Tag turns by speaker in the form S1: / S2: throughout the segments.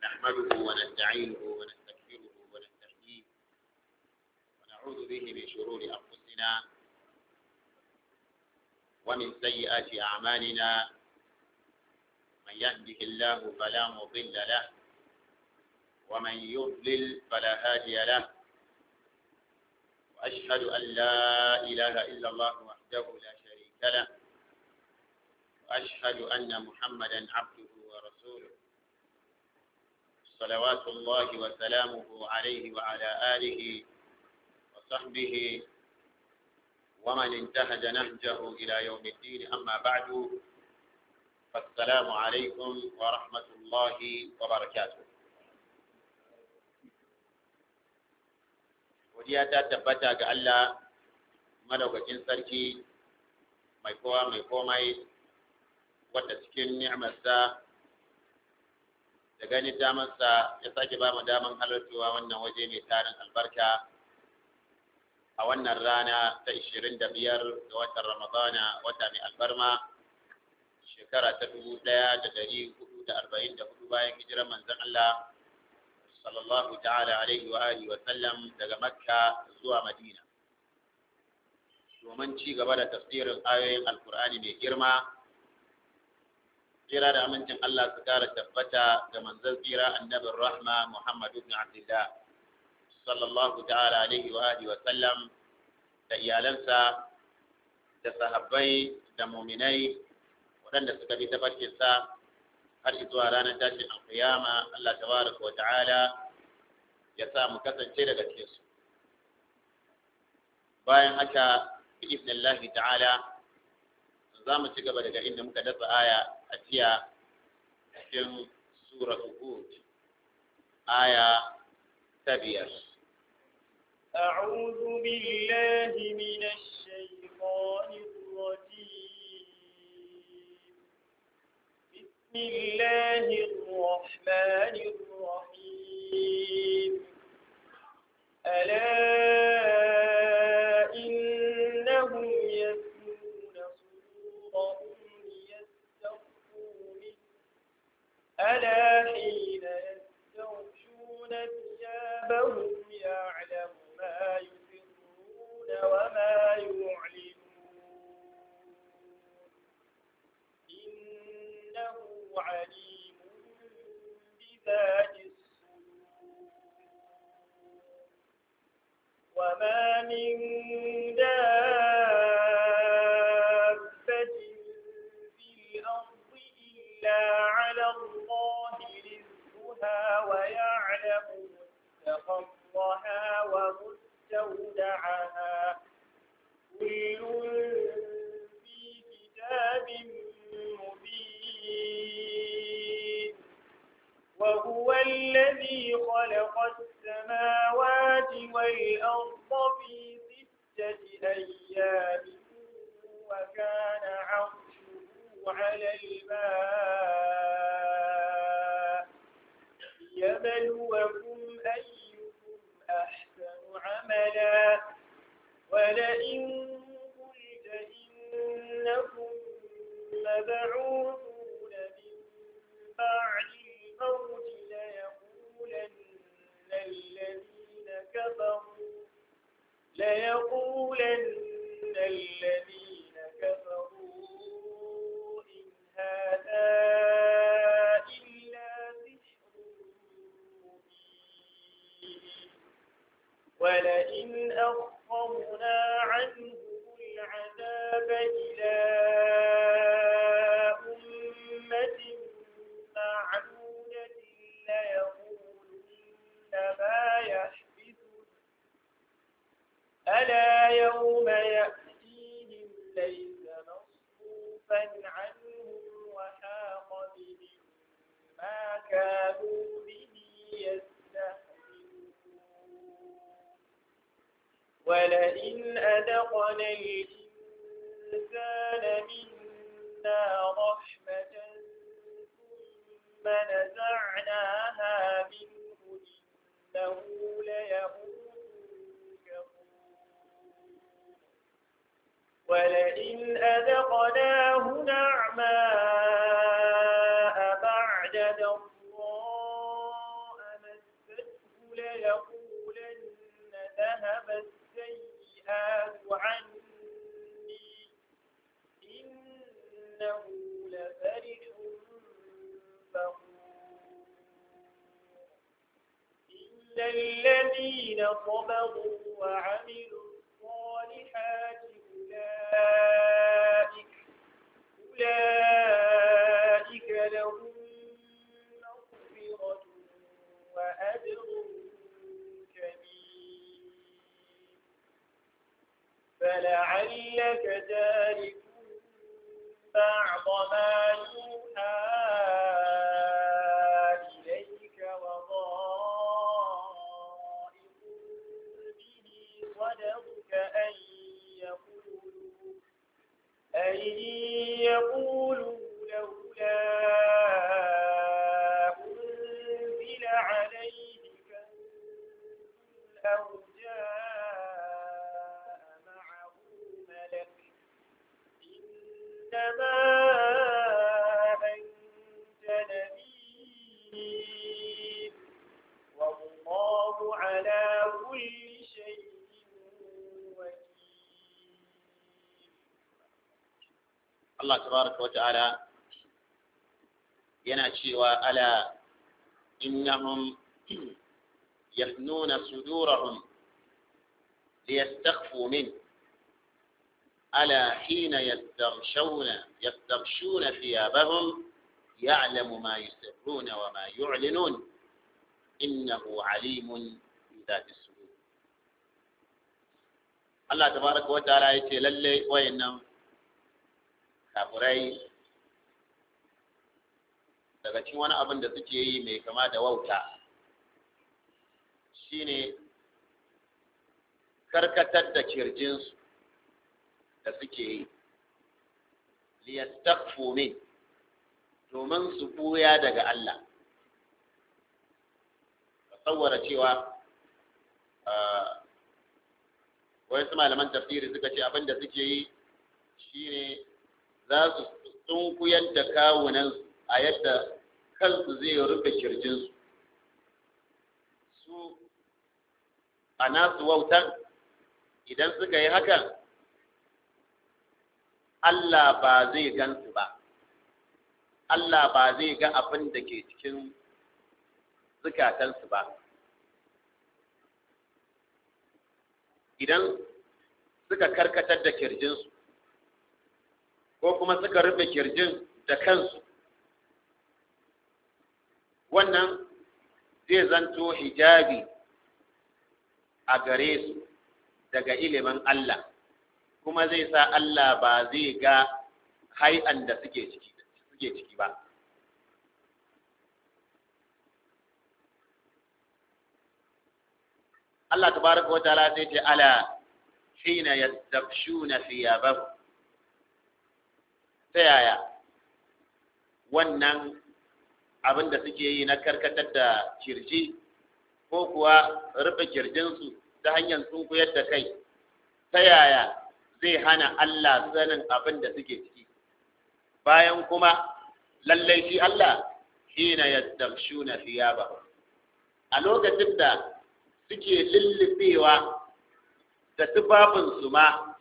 S1: نحمده ونستعينه ونستغفره ونستهديه ونعوذ به من شرور أنفسنا ومن سيئات أعمالنا من يهده الله فلا مضل له ومن يضلل فلا هادي له وأشهد أن لا إله إلا الله وحده لا شريك له وأشهد أن محمدا عبده ورسوله صلوات الله وسلامه عليه وعلى آله وصحبه ومن انتهج نهجه إلى يوم الدين أما بعد فالسلام عليكم ورحمة الله وبركاته godiya ta tabbata ga Allah madaukakin sarki mai kowa mai komai wadda cikin ni'amarsa da gani damarsa ya sake ba mu daman halartuwa wannan waje mai tarin albarka a wannan rana ta 25 ga watan ramadana wata mai albarma shekara ta 1444 bayan hijirar manzon Allah sallallahu ta'ala alaihi wa alihi wa sallam daga makka zuwa madina domin ci gaba da tafsirin ayoyin alkur'ani mai girma tsira da amincin Allah su kara tabbata ga manzon tsira annabin rahma Muhammadu bin Abdullah sallallahu ta'ala alaihi wa alihi wa sallam da iyalansa da sahabbai da muminai waɗanda suka bi tafarkinsa har zuwa ranar tashin alkiyama Allah tabaraka wa ta'ala ya sa mu kasance daga cikin su bayan haka bi idnillahi ta'ala za mu ci gaba daga inda muka dasa aya a jiya cikin suratul hud aya ta biyar
S2: أعوذ بالله من الشيطان الرجيم بسم الله الرحمن الرحيم ألا إنهم يثنون صدورهم ليستخفوا منه ألا حين يستغشون ثيابهم يعلم ما يسرون وما يعلنون إنه عليم بذات الصدور وما من دابة في الأرض إلا على الله رزقها ويعلم مستقرها ومستودعها كل في كتاب مبين وهو الذي خلق السماوات والأرض في ستة أيام وكان عرشه على الماء ليبلوكم أيكم أحسن عملا ولئن قلت إنكم مبعوثون من بعد الموت ليقولن الذين كفروا ليقولن الذين كفروا إن هذا إلا سحر مبين ولئن أخرنا عنه العذاب إلى أمة معدودة ليقولن ما يحبسه ألا يوم يأتيهم ليس مصروفا عنهم وحاق بهم ما كانوا به يستهزئون ولئن أذقنا الإنسان منا رحمة ثم نزعناها منه إنه ليئوس كفور ولئن أذقناه نعماء بعد ضراء السيئات عني إنه لفرح فخور إلا الذين صبروا وعملوا الصالحات أولئك أولئك لهم مغفرة وأجر كبير فلعلك تارك بعض ما يوحى إليك وضائق به صدرك أن يقولوا أن يقولوا لولا أنزل عليه كنز أو جاء معه ملك إنما أنت نذير والله على كل شيء وكيل
S1: Allah tabaraka wa ta'ala yana cewa ala innahum yahnuna sudurahum liyastakhfu min ala hina yastaghshawna yastaghshuna thiyabahum ya'lamu ma yusirruna wa ma yu'linun innahu alimun bi dhati sudur Allah tabaraka wa ta'ala yace lalle wayannan kafirai daga cikin wani abin da suke yi mai kama da wauta shine karkatar da kirjinsu da suke yi liyastakfu min domin su buya daga Allah ka tsawara cewa wasu malaman tafsiri suka ce abin da suke yi shine za su sunkuyar da kawunan a yadda kansu zai rufe kirjinsu su a nasu wautan idan suka yi hakan Allah ba zai gansu ba Allah ba zai ga abin da ke cikin zukatansu ba idan suka karkatar da kirjinsu ko kuma suka rufe kirjin da kansu wannan zai zanto hijabi a gare su daga ilimin Allah kuma zai sa Allah ba zai ga hai'an da suke ciki suke ciki ba Allah tabaraka wa ta'ala sai ce ala hina yastabshuna thiyabahum ta yaya wannan abin da suke yi na karkatar da kirji ko kuwa rufe kirjinsu ta hanyar sunkuyar da kai ta yaya zai hana Allah sanin abin da suke ciki bayan kuma lallai shi Allah shi na yastamshuna thiyaba a lokacin da suke lullubewa da tufafinsu ma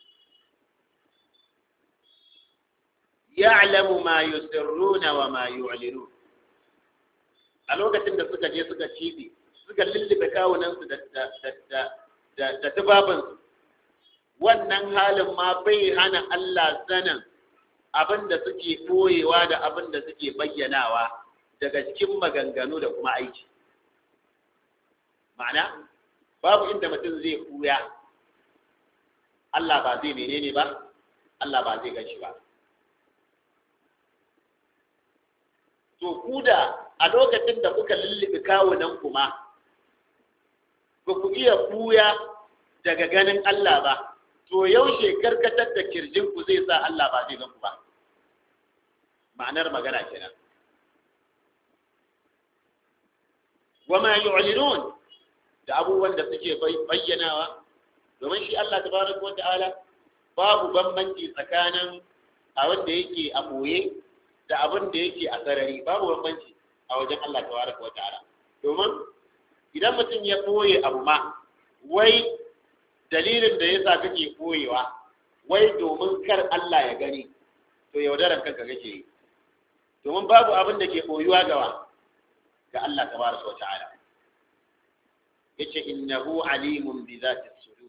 S1: ya'lamu ma yusirruna wa ma yu'linun a lokacin da suka je suka cibi suka lullube kawunansu da da da da da tufafinsu wannan halin ma bai hana Allah sanin abin da suke ɓoyewa da abin da suke bayyanawa daga cikin maganganu da kuma aiki ma'ana babu inda mutum zai kuya Allah ba zai menene ba Allah ba zai gashi ba to ku da a lokacin da kuka lullube kawunan kuma ba ku iya kuya daga ganin Allah ba to yaushe karkatar da kirjin ku zai sa Allah ba zai ku ba ma'anar magana kenan wa ma yu'linun da abubuwan da suke bayyanawa domin shi Allah tabaraka wa ta'ala babu bambanci tsakanin abin da yake a boye da abin da yake a sarari babu bambanci a wajen Allah tabaraka wa ta'ala domin idan mutum ya boye abu ma wai dalilin da yasa kake koyewa wai domin kar Allah ya gani to yaudaran kanka kake yi domin babu abin da ke koyuwa gawa ga Allah tabaraka wa ta'ala yace innahu alimun bi zati sudur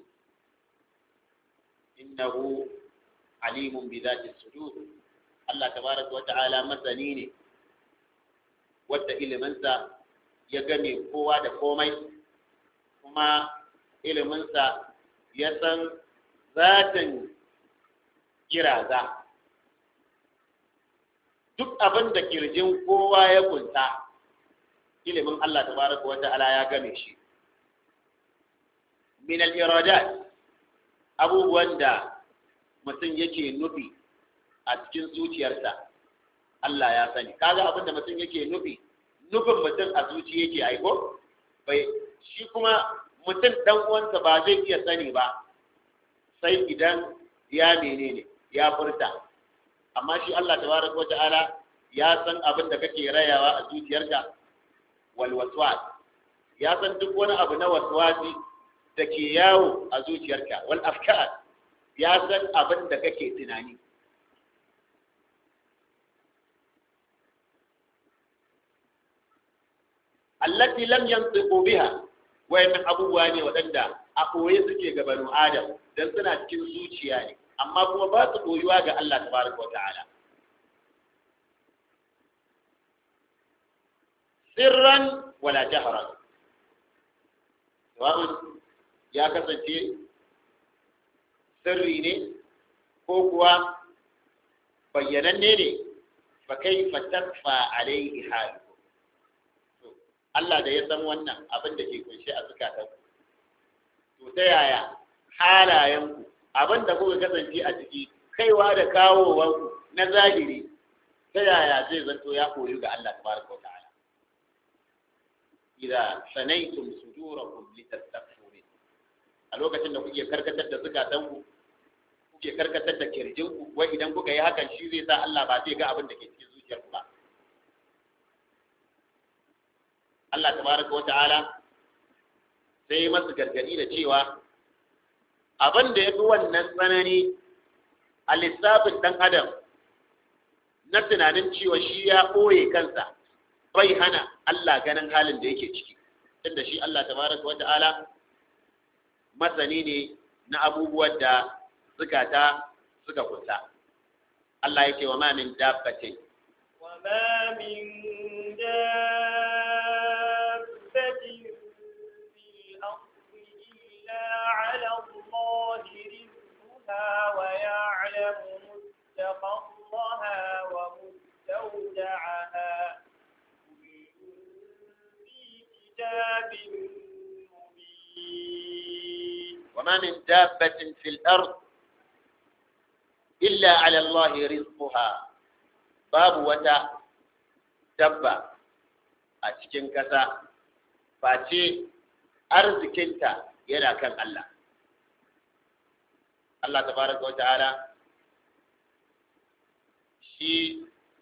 S1: innahu alimun bi zati sudur Allah tabaraka wa ta'ala masani ne wadda iliminsa ya game kowa da komai kuma iliminsa ya san zatin kiraza duk abin da kirjin kowa ya kunta ilimin Allah tabaraka wa ta'ala ya game shi min al-iradat abubuwan da mutum yake nufi a cikin zuciyarsa Allah ya sani kaga abin da mutum yake nufi nufin mutum a zuci yake aiko bai shi kuma mutum dan uwansa ba zai iya sani ba sai idan ya menene ya furta amma shi Allah tabaraka wata'ala ya san abin da kake rayawa a zuciyarka wal waswas ya san duk wani abu na waswasi da ke yawo a zuciyarka wal afkar ya san abin da kake tunani allati lam yantiqu biha wayannan abubuwa ne waɗanda a ɓoye suke ga banu adam dan suna cikin zuciya ne amma kuma ba su ɓoyuwa ga Allah tabaraka wa ta'ala sirran wala jahran sawa'un ya kasance sirri ne ko kuwa bayyananne ne fa kaifa takfa alaihi halu Allah da ya san wannan abin da ke kunshe a zukatan to ta yaya halayenku abin da kuka kasance a ciki kaiwa da kawowanku na zahiri ta yaya zai zanto ya koyu ga Allah tabaraka wa ta'ala idza sanaytum sudurakum litastaghfiru a lokacin da kuke karkatar da zukatanku kuke karkatar da kirjinku wai idan kuka yi hakan shi zai sa Allah ba zai ga abin da ke cikin zuciyarku ba Allah tabaraka wa ta'ala sai masu gargadi da cewa abin da ya fi wannan tsanani a lissafin ɗan adam na tunanin cewa shi ya ɓoye kansa bai hana Allah ganin halin da yake ciki inda shi Allah tabaraka wa ta'ala masani ne na abubuwan da zukata suka kusa Allah yake wa ma min dabbatin
S2: وما من دابة في الأرض إلا على الله رزقها ويعلم مستقرها ومستودعها كل في كتاب مبين
S1: وما من دابة في الأرض إلا على الله رزقها باب وتا دبة أتكين كسا فاتي أرزكنتا ينا كان الله الله تبارك وتعالى shi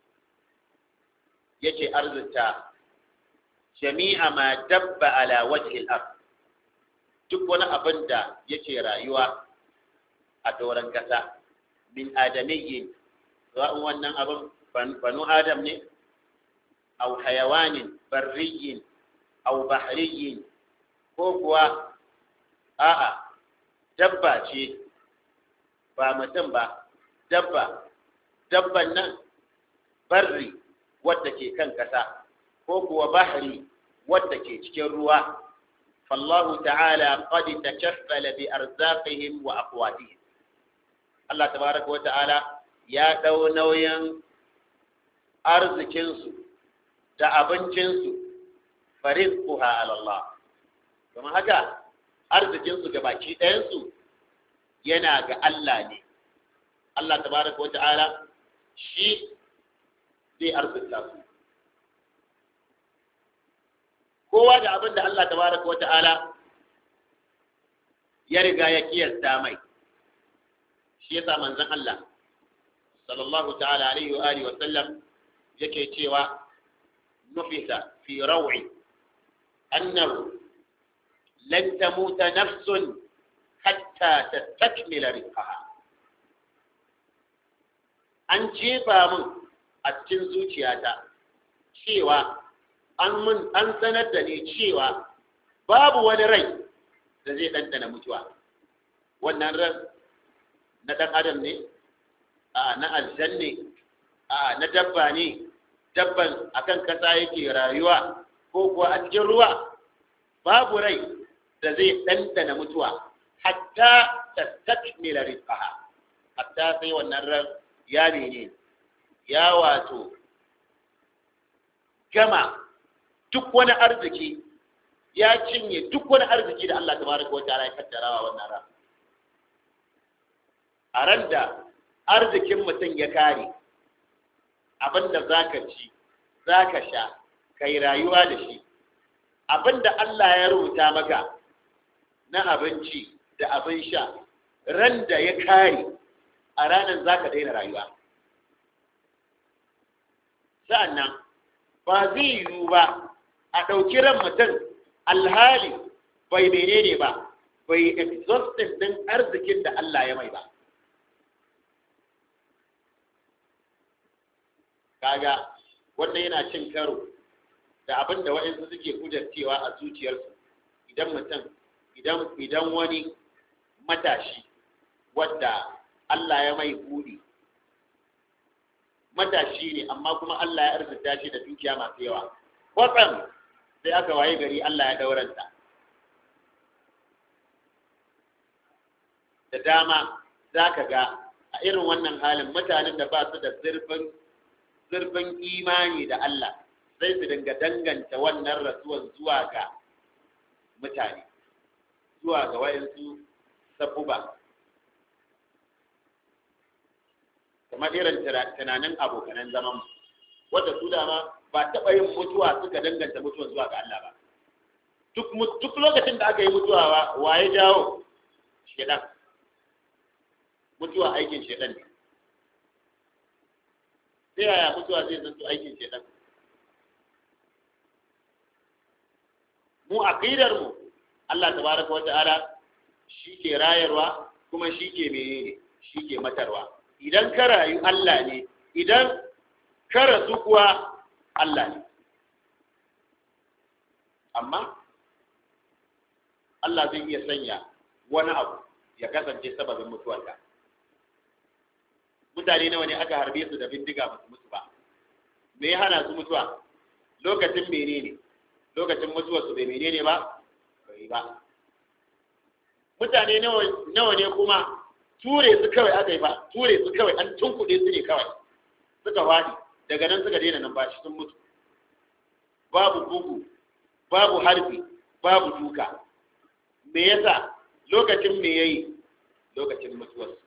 S1: yake arzuta jami'a ma dabba ala wajhil ard duk wani abin da yake rayuwa a doron kasa min adamiyyin ra'un wannan abin banu adam ne aw hayawanin barriyin aw bahriyin ko kuwa a'a dabba ce ba mutum ba dabba dabban nan barri wadda ke kan kasa ko kuwa bahri wadda ke cikin ruwa فالله تعالى قد تكفل بأرزاقهم وأقواتهم الله تبارك وتعالى يا دو نوين أرزكنسو da abincinsu farizquha ala Allah kuma haka arzikinsu ga baki ɗayansu yana ga Allah ne Allah tabaraka wa ta'ala shi zai arzikta su kowa da abin da Allah tabaraka wa ta'ala ya riga ya kiyasta mai shi yasa manzon Allah sallallahu ta'ala alaihi wa alihi wa sallam yake cewa nufisa fi raw'i annahu lan tamuta nafsun hatta tastakmila rizqaha an jefa min a cikin zuciyata cewa an mun an sanar da ni cewa babu wani rai da zai ɗanɗana mutuwa wannan ran na ɗan adam ne a na aljan ne a na dabba ne dabban akan kasa yake rayuwa ko kuwa a cikin ruwa babu rai da zai ɗanɗana mutuwa hatta ta takmila rizqaha hatta sai wannan ran ya ne ya wato gama duk wani arziki ya cinye duk wani arziki da Allah tabaraka wa ta'ala ya kaddarawa wannan ran a ran da arzikin mutum ya kare abinda zaka ci zaka sha kai rayuwa da shi abinda Allah ya rubuta maka na abinci da abin sha ran da ya kare a ranar zaka daina rayuwa sa'annan ba zai yiwu ba a ɗauki ran mutum alhali bai menene ba bai exhaustin ɗin arzikin da Allah ya mai ba kaga wannan yana cin karo da abin da waɗansu suke kudarcewa a zuciyarsu idan mutum idan idan wani matashi wadda Allah ya mai buɗi matashi ne amma kuma Allah ya arzuta shi da dukiya masu yawa kwatsam sai aka waye gari Allah ya dauranta da dama za ka ga a irin wannan halin mutanen da ba su da zurfin zurfin imani da Allah sai su dinga danganta wannan rasuwan zuwa ga mutane zuwa ga wayansu sabuba kamar irin tunanin abokanan zaman wadda su dama ba taɓa yin mutuwa suka danganta mutuwa zuwa ga Allah ba duk lokacin da aka yi mutuwa ba waye jawo shedan mutuwa aikin shedan ne sai yaya mutuwa zai zanto aikin shedan mu aqidar mu Allah tabaraka wa ta'ala shi ke rayarwa kuma shi ke menene shi ke matarwa idan ka rayu Allah ne idan ka rasu kuwa Allah ne amma Allah zai iya sanya wani abu ya kasance sababin mutuwarka mutane nawa ne aka harbe su da bindiga ba su mutu ba me ya hana su mutuwa lokacin menene lokacin mutuwar su bai menene ba bai ba mutane nawa ne kuma ture su kawai aka yi ba ture su kawai an tunkuɗe su ne kawai suka wadi daga nan suka daina numfashi sun mutu babu bugu babu harbi babu duka me yasa lokacin me yayi lokacin mutuwarsu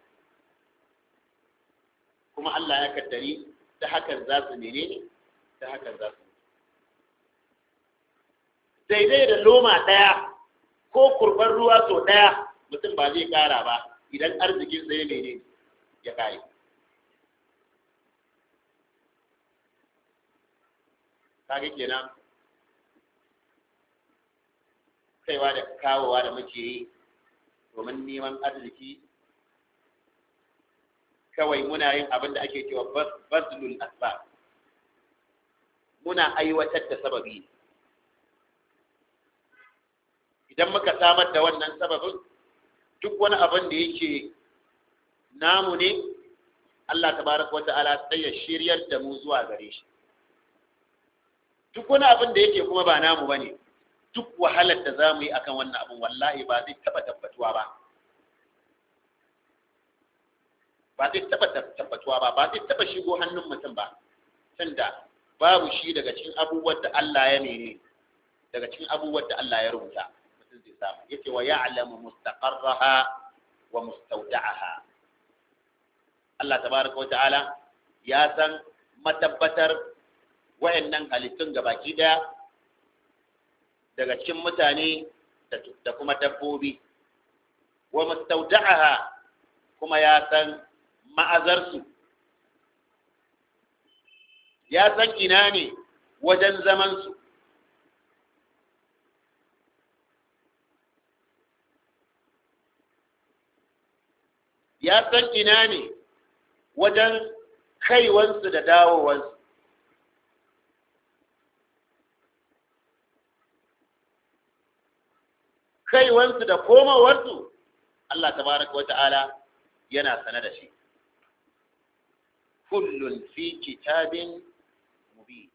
S1: kuma Allah ya kaddari ta hakan za su menene ta hakan za su daidai da loma ɗaya ko kurban ruwa sau ɗaya mutum ba zai ƙara ba idan arzikin tsaye menene ya kare kage kenan kaiwa da kawowa da muke yi domin neman arziki kawai muna yin abin da ake cewa bazlul asbab muna aiwatar da sababi idan muka samar da wannan sababin duk wani abin da yake namu ne Allah tabaraka wa ta'ala sai ya shiryar da mu zuwa gare shi duk wani abin da yake kuma ba namu bane duk wahalar da zamu yi akan wannan abin wallahi ba zai taba tabbatuwa ba ba zai taba tabbatuwa ba ba zai taba shigo hannun mutum ba tunda babu shi daga cikin abubuwan da Allah ya nene daga cikin abubuwan da Allah ya rubuta mutum zai samu yace wa ya'lamu mustaqarraha wa mustawda'aha Allah tabaraka wa ta'ala ya san matabbatar wayannan halittun gabaki daya daga cikin mutane da kuma dabbobi wa mustawda'aha kuma ya san ma'azarsu ya san ina ne wajen zamansu ya san ina ne wajen kaiwansu da dawowansu kaiwansu da komowarsu Allah tabaraka wa ta'ala yana sane da shi kullun fi kitabin mubin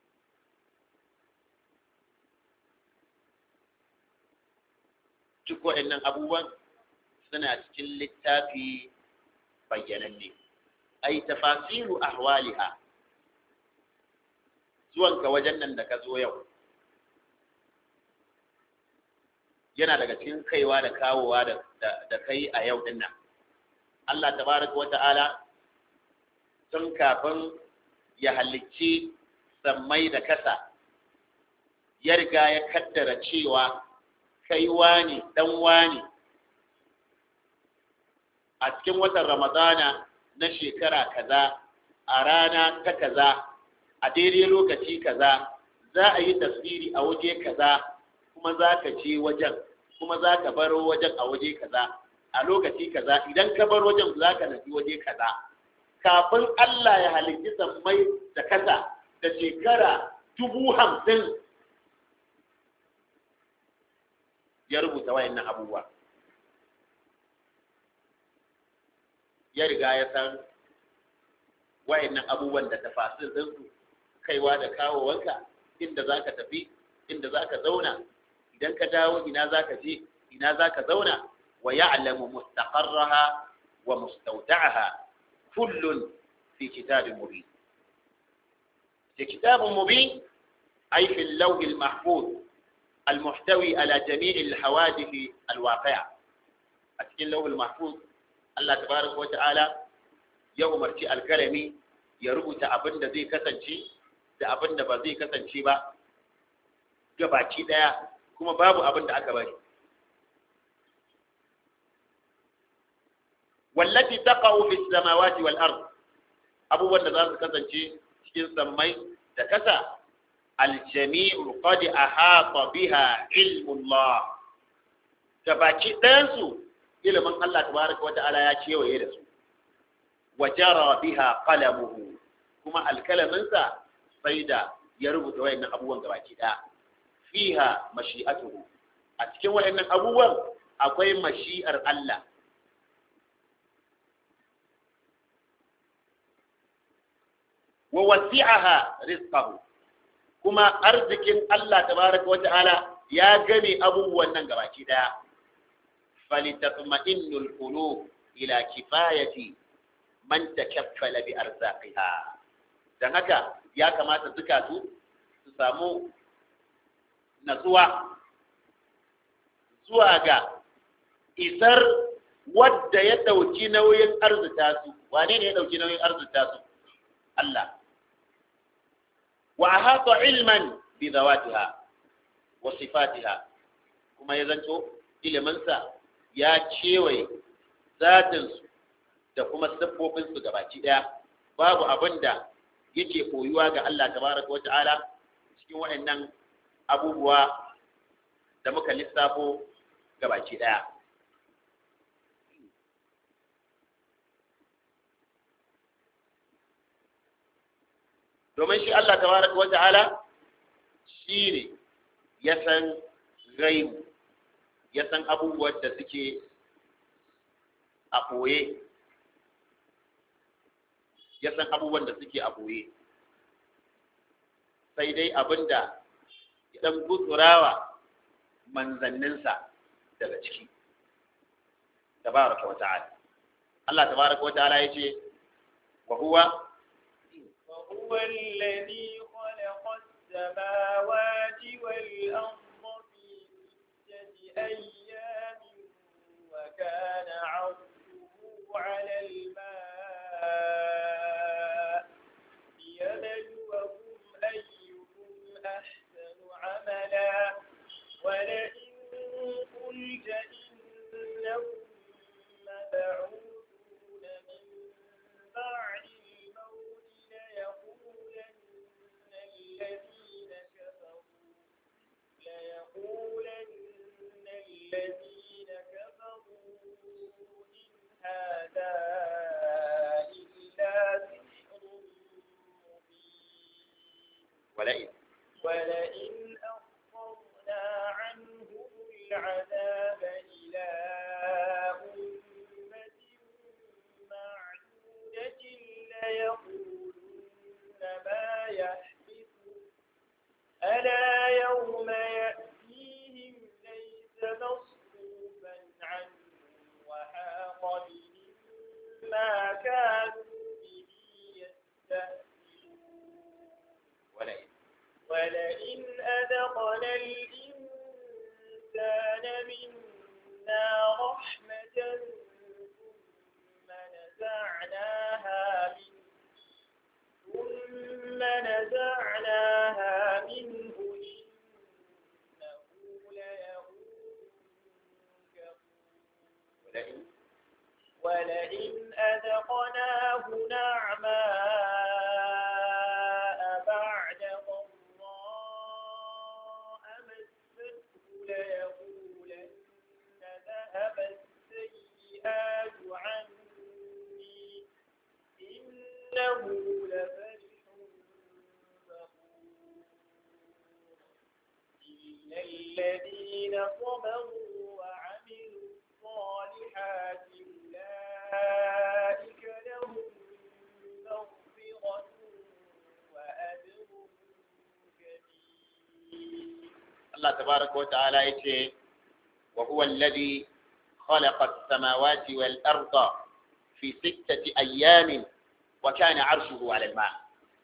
S1: duk waɗannan abubuwan suna cikin littafi bayyananne ai tafasiru ahwaliha zuwanka wajen nan da ka zo yau yana daga cikin kaiwa da kawowa da kai a yau din nan Allah tabaraka wa ta'ala tun kafin ya halicci sammai da kasa ya riga ya kaddara cewa kai wani dan wani a cikin watan ramadana na shekara kaza a rana ta kaza a daidai lokaci kaza za a yi tasiri a waje kaza kuma za ka je wajen kuma za ka baro wajen a waje kaza a lokaci kaza idan ka bar wajen za ka nufi waje kaza kafin Allah ya halitti sammai da kasa da shekara dubu hamsin ya rubuta wayannan abubuwa ya riga ya san wayannan abubuwan da tafasir ɗinsu kaiwa da kawowanka inda za ka tafi inda za ka zauna idan ka dawo ina za ka je ina za ka zauna wa ya'lamu mustaqarraha wa mustawda'aha kullun fi kitabin mubin في كتاب مبين أي في اللوح المحفوظ المحتوي على جميع الحوادث الواقعة أتكين اللوح المحفوظ الله تبارك وتعالى يوم مرتي الكلمي يربط أبن ذي كسنشي da abin da ba zai kasance ba gabaki daya kuma babu abin da aka bari wallati taqa'u fi samawati wal ard abubuwan da za su kasance cikin sammai da kasa aljami'u qad ahata biha ilmullah gabaki ɗayan su ilimin Allah tabaraka wata'ala ya kewaye da su wa jara biha qalamuhu kuma alkalaminsa sai da ya rubuta wayannan abubuwan gabaki ɗaya fiha mashi'atuhu a cikin wayannan abubuwan akwai mashi'ar Allah wa wasi'aha rizqahu kuma arzikin Allah tabaraka wa ta'ala ya game abubuwan nan gabaki daya falitatma'innul qulub ila kifayati man takaffala bi arzaqiha dan haka ya kamata zukatu su samu natsuwa zuwa ga isar wadda ya dauki nauyin arzuta su wane ne ya dauki nauyin arzuta su Allah وأحاط علما بذواتها وصفاتها كما يزنتو إلى منسى يا كيوي ذاتنسو da kuma siffofinsu gabaki ɗaya babu abin da yake koyuwa ga Allah tabaraka wa ta'ala cikin waɗannan abubuwa da muka lissafo gabaki ɗaya domin shi Allah tabaraka wa ta'ala shi ne ya san gaibu ya san abubuwan da suke a ɓoye ya san abubuwan da suke a ɓoye sai dai abinda ya ɗan gutsurawa manzanninsa daga ciki tabaraka wa ta'ala Allah tabaraka wa ta'ala ya ce wa huwa
S2: وهو الذي خلق السماوات والأرض في ستة أيام وكان عرشه على الماء ليبلوكم أيكم أحسن عملا ولئن قلت إنهم مبعوثون من بعد الموت ليقولن الذين كفروا ليقولن الذين كفروا إن هذا ولئن أخرنا عنهم العذاب إلى أمة معدودة ليقولن ما يحدث ألا يوم يأتيهم ليس مصروفا عنهم وحاق بهم ما كانوا به يستهزئون
S1: ولئن
S2: ولئن أذقنا الإنسان منا رحمة ثم نزعناها منه ثم نزعناها منه إنه ليئوس كفور
S1: ولئن
S2: ولئن أذقناه نعماء بعد ضراء مسته ليقولن ذهب السيئات عني إنه لفرح فخور إلا الذين صبروا وعملوا الصالحات أولئك لهم مغفرة وأجر كبير
S1: Allah tabaraka wa ta'ala yace wa huwa alladhi khalaqa as-samawati wal arda fi sittati ayyamin wa kana 'arshuhu 'ala al-ma'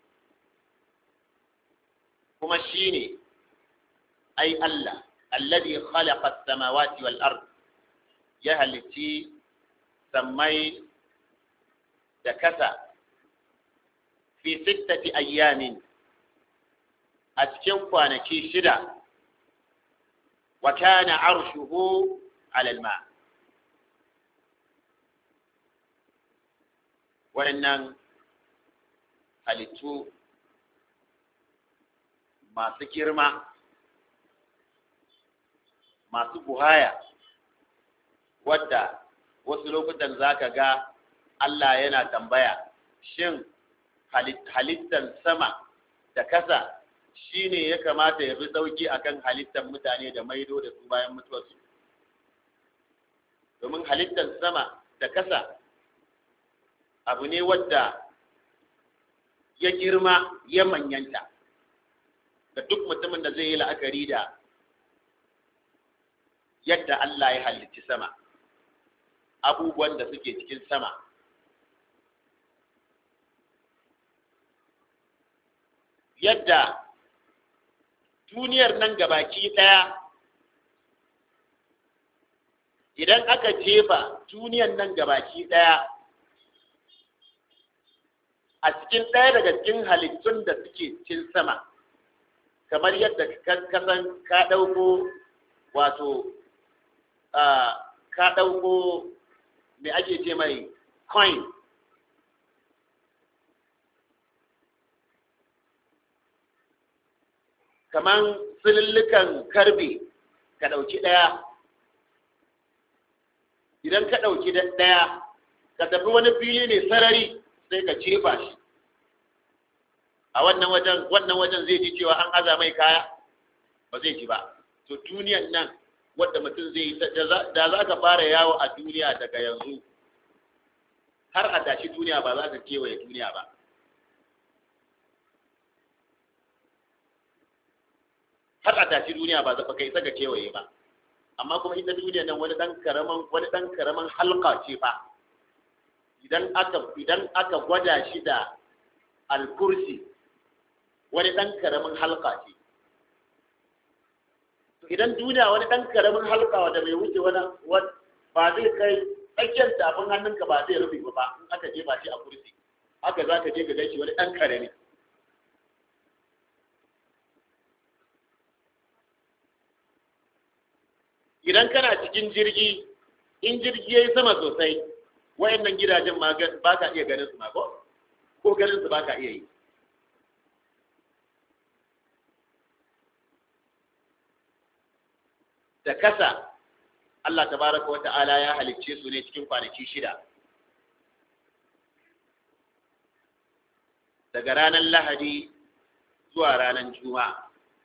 S1: kuma shine ai Allah alladhi khalaqa as-samawati wal ard ya halitti sammai da kasa fi sittati ayyamin a cikin kwanaki shida wa kana arshuhu ala alma waɗannan halittu masu girma masu buhaya wadda wasu lokutan zaka ga Allah yana tambaya shin halittan sama da kasa shi ne ya kamata ya fi sauki akan halittar mutane da maido da su bayan mutuwarsu domin halittar sama da kasa abu ne wadda ya girma ya manyanta da duk mutumin da zai yi la'akari da yadda Allah ya halitti sama abubuwan da suke cikin sama yadda duniyar nan gabaki ɗaya idan aka jefa duniyar nan gabaki ɗaya a cikin ɗaya daga cikin halittun da suke cikin sama kamar yadda kasan ka ɗauko wato ka ɗauko me ake ce mai coin kaman silillukan karbe ka ɗauki ɗaya idan ka ɗauki ɗaya ka tafi wani fili ne sarari sai ka jefa shi a wannan wajen wannan wajen zai ji cewa an aza mai kaya ba zai ji ba to duniyan nan wadda mutum zai yi da za ka fara yawo a duniya daga yanzu har a tashi duniya ba za ka kewaye duniya ba har a tashi duniya ba zafa kai saka kewaye ba amma kuma ita duniya nan wani dan karaman wani dan karaman halka ce fa idan aka idan aka gwada shi da al-kursi wani dan karamin halka ce to idan duniya wani dan karamin halka wanda bai wuce wani ba zai kai tsakiyar tafin hannunka ba zai rufe ba in aka jefa shi a kursi haka za ka je ka gaishe wani dan karami idan kana cikin jirgi in jirgi ya yi sama sosai wayannan gidajen ma ba ka iya ganin su ma ko ko ganin su ba ka iya yi da kasa Allah tabaraka wata'ala ya halicce su ne cikin kwanaki shida daga ranar lahadi zuwa ranar juma'a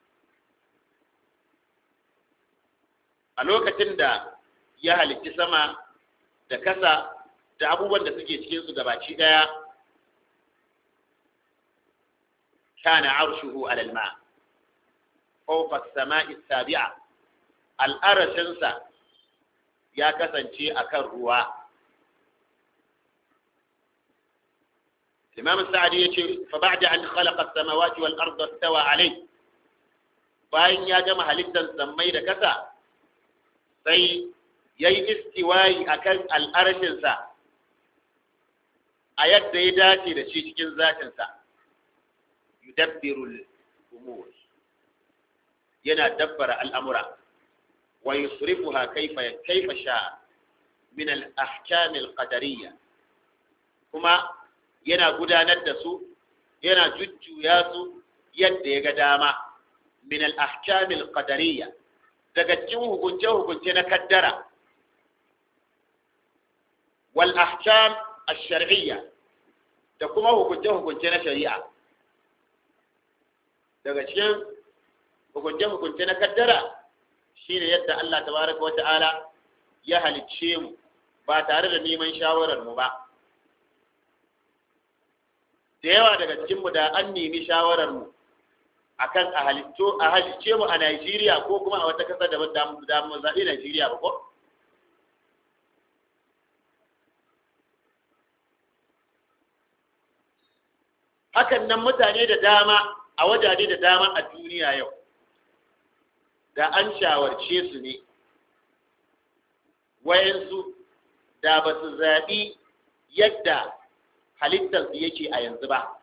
S1: a lokacin da ya halicci sama da kasa da abubuwan da suke cikin su gabaci daya kana arshuhu alal ma fawqa as-sama'i as-sabi'a al-arshinsa ya kasance akan ruwa الإمام السعدي يقول فبعد أن خلق السماوات والأرض استوى عليه bayan ya gama halittar sammai da kasa sai ya yi istiwayi a kan al'arshinsa a yadda ya dace da shi cikin zatinsa yudabbirul umur yana dabbara al'amura wa yusrifuha kaifa kaifa sha min al-ahkam al-qadariyya kuma yana gudanar da su yana jujjuya su yadda ya ga dama min al-ahkam al-qadariyya daga cikin hukunce hukunce na kaddara wal ahkam ash-shar'iyya da kuma hukunce hukunce na shari'a daga cikin hukunce hukunce na kaddara shine yadda Allah tabaraka wa ta'ala ya halicce mu ba tare da neman shawarar mu ba da yawa daga cikinmu da an nemi shawararmu a kan a halicce mu a Najeriya ko kuma a wata ƙasar da da mu zaɓi Najeriya ba ko? Hakan nan mutane da dama a wajaje da dama a duniya yau, da an shawarce su ne, wayansu da ba su zaɓi yadda halittarsu yake a yanzu ba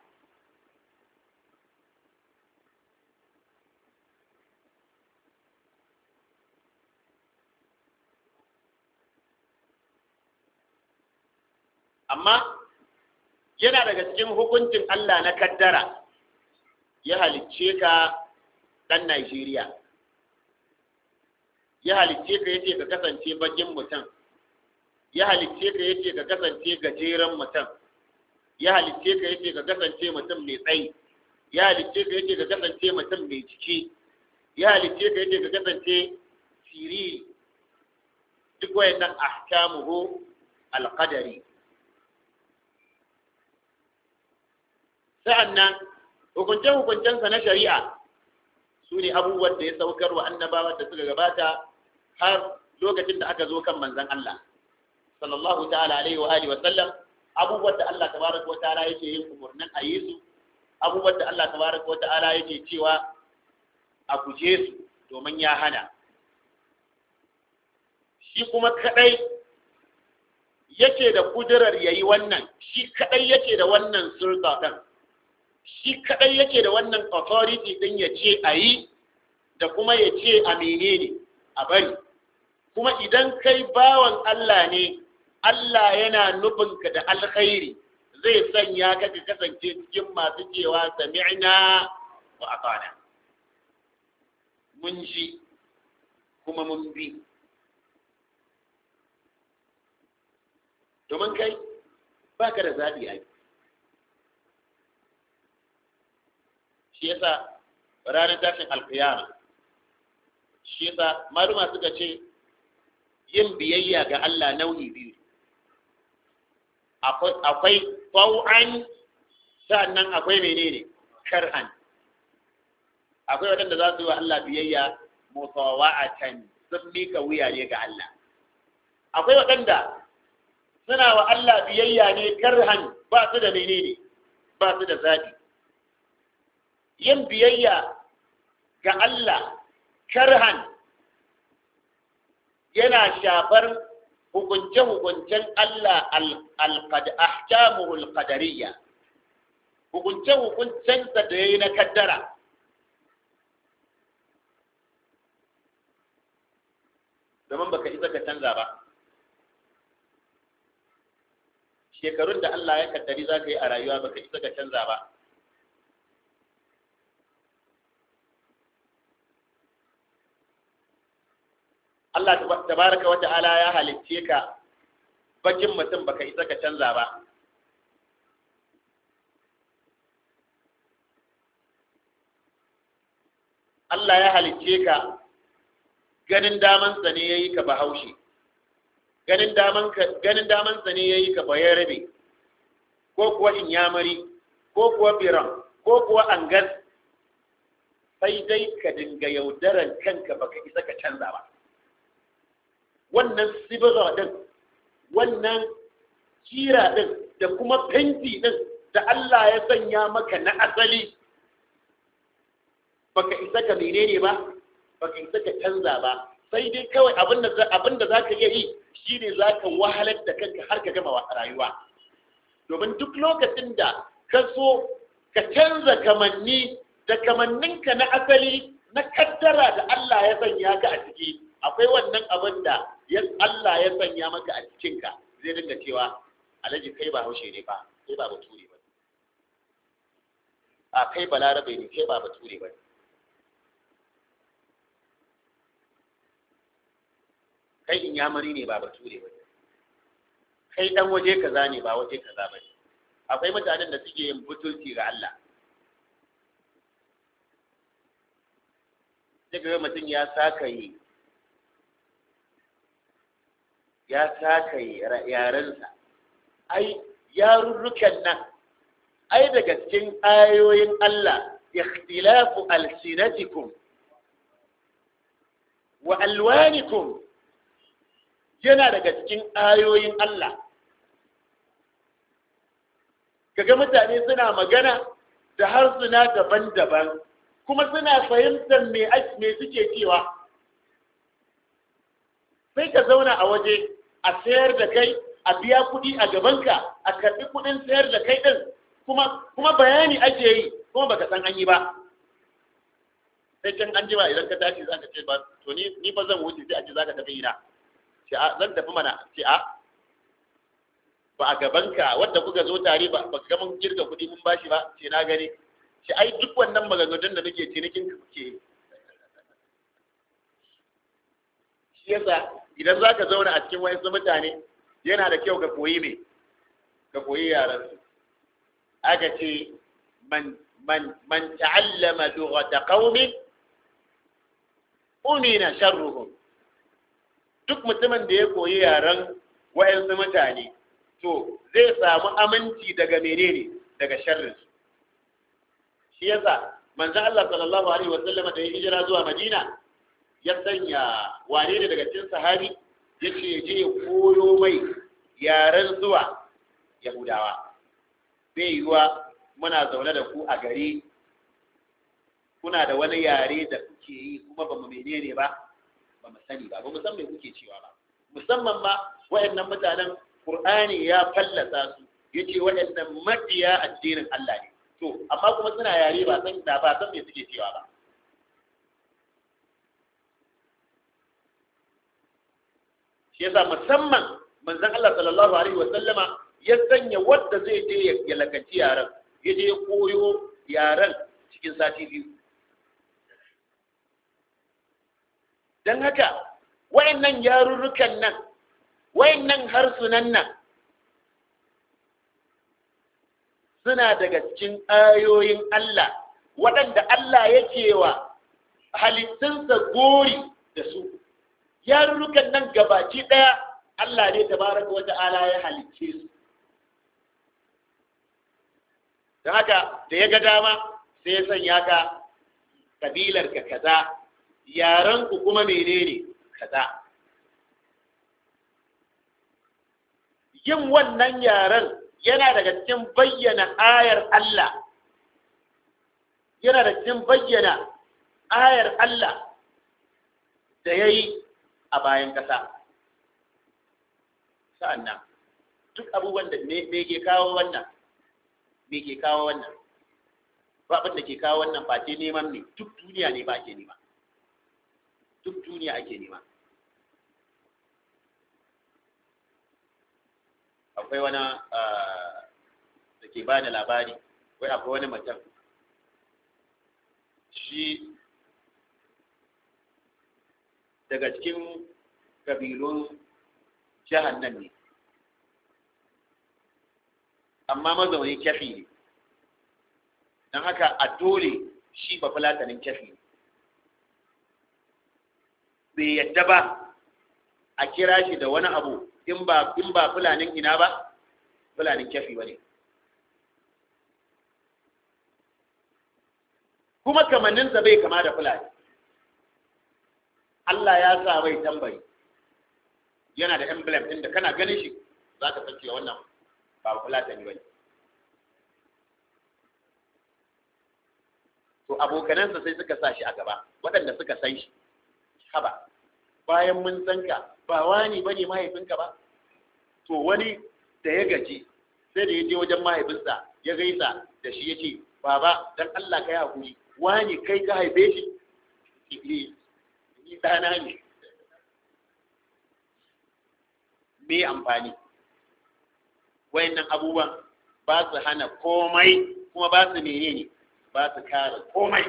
S1: amma yana daga cikin hukuncin Allah na kaddara ya halicce ka ɗan Najeriya ya halicce ka yace ka kasance bakin mutum ya halicce ka yace ka kasance gajeren mutum ya halicce ka yace ka kasance mutum mai tsayi ya halicce ka yace ka kasance mutum mai ciki ya halicce ka yace ka kasance siriri duk wayannan ahkamuhu alqadari sa'annan hukunce-hukuncensa na shari'a su ne abubuwan da ya saukar wa annabawan da suka gabata har lokacin da aka zo kan manzon Allah sallallahu ta'ala alaihi wa alihi wa sallam abubuwan da Allah tabaraka wa ta'ala yake yin umurnin a yi su abubuwan da Allah tabaraka wa ta'ala yake cewa a guje su domin ya hana shi kuma kadai yake da kudurar yayi wannan shi kadai yake da wannan sulta din shi kadai yake da wannan authority din ya ce a yi da kuma ya ce a menene a bari kuma idan kai bawan Allah ne Allah yana nufinka da alkhairi zai sanya ka ka kasance cikin masu cewa sami'na wa atana mun ji kuma mun bi domin kai baka da zaɓi a shi yasa ranar tashin alkiyama shi yasa maluma suka ce yin biyayya ga Allah nau'i biyu akwai tau'an sannan akwai menene kar'an akwai waɗanda za su yi wa Allah biyayya mutawa'atan sun mika wuya ne ga Allah akwai waɗanda suna wa Allah biyayya ne karhan ba su da menene ba su da zaɓi yin biyayya ga Allah karhan yana shafar hukunce-hukuncen Allah ahkamuhu al-qadariyya hukunce-hukuncensa da ya yi na kaddara domin baka isa ka canza ba shekarun da Allah ya kaddari za ka yi a rayuwa baka isa ka canza ba Allah tabaraka wa ta'ala ya halicce ka bakin mutum baka isa ka canza ba Allah ya halicce ka ganin damansa ne ya yi ka bahaushe ganin damansa ne ya yi ka bayarabe ko kuwa inyamari ko kuwa biran ko kuwa angas sai dai ka dinga yaudaran kanka baka isa ka canza ba wannan sibira din wannan kira din da kuma fenti din da Allah ya sanya maka na asali baka isa ka menene ba baka isa ka canza ba sai dai kawai abinda za ka iya yi shine za ka wahalar da kanka har ka gama rayuwa domin duk lokacin da ka so ka canza kamanni da kamanninka na asali na kaddara da Allah ya sanya ka a ciki akwai wannan abin da Allah ya sanya maka a cikinka zai dinga cewa alhaji kai ba haushe ne ba kai ba bature ba a kai balarabe ne kai ba bature ba kai inyamari ne ba bature ba kai dan waje kaza ne ba waje kaza ba akwai mutanen da suke yin butulci ga Allah daga mutum ya saka yi ya saka yi yarensa ai yarurrukan nan ai daga cikin ayoyin Allah ikhtilafu alsinatikum wa alwanikum yana daga cikin ayoyin Allah kaga mutane suna magana da harsuna daban-daban kuma suna fahimtar me me suke cewa sai ka zauna a waje a sayar da kai a biya kuɗi a gabanka a karɓi kuɗin sayar da kai ɗin kuma kuma bayani ake yi kuma baka san an yi ba sai can an jima idan ka tashi zaka ce ba to ni ni fa zan wuce sai a ce zaka tafi ina ce a zan tafi mana ce a ba a gabanka wanda kuka zo tare ba ba ga mun kirga kuɗi mun bashi ba ce na gani ce ai duk wannan maganganun da nake cinikin ka kuke shi yasa idan zaka zauna a cikin wayansu mutane yana da kyau ka koyi me ka koyi yaran su aka ce man man man ta'allama lughata qaumin umina sharruhum duk mutumin da ya koyi yaren wayansu mutane to zai samu aminci daga menene daga sharrin su shi yasa manzo Allah sallallahu alaihi wasallam da ya hijira zuwa Madina ya sanya wane ne daga cikin sahabi yace je koyo mai yaren zuwa Yahudawa bai yiwa muna zaune da ku a gari kuna da wani yare da kuke yi kuma ba mu menene ba ba mu sani ba ba mu san me kuke cewa ba musamman ma wayannan mutanen Qur'ani ya fallasa su yace wayannan mabiya addinin Allah ne to amma kuma suna yare ba san da ba san me suke cewa ba shi yasa musamman manzon Allah sallallahu alaihi wa sallama ya sanya wanda zai je ya lakanci yaran ya je ya koyo yaran cikin sati biyu don haka wayannan yarurrukan nan wayannan harsunan nan suna daga cikin ayoyin Allah waɗanda Allah yake wa halittunsa gori da su yarurrukan nan gabaci ɗaya Allah ne tabaraka wata ala ya halicce su don haka da ya ga dama sai ya sanya ka kabilar ka kaza yaran ku kuma menene kaza yin wannan yaren yana daga cikin bayyana ayar Allah yana da cikin bayyana ayar Allah da ya yi a bayan ƙasa sa'annan duk abubuwan da me ke kawo wannan me ke kawo wannan ba abin da ke kawo wannan face neman ne duk duniya ne ba ke nema duk duniya ake nema akwai wani da ke ba da labari wai akwai wani mutum shi daga cikin kabilun jihar nan ne amma mazaunin kyafi ne don haka a dole shi ba fulatanin kyafi ne bai yadda ba a kira shi da wani abu in ba in ba fulanin ina ba fulanin kyafi ba ne kuma kamanninsa bai kama da fulani Allah ya sa mai tambayi yana da emblem ɗin da kana ganin shi za ka san cewa wannan ba fulatani ba ne to abokanansa sai suka sa shi a gaba waɗanda suka san shi haba bayan mun san ka ba wani ba ne mahaifinka ba to wani da ya gaji sai da ya je wajen mahaifinsa ya gaisa da shi ya ce baba dan Allah ka yi hakuri wani kai ka haife shi ni ni ɗana ne me amfani wayannan abubuwan ba su hana komai kuma ba su menene ba su kare komai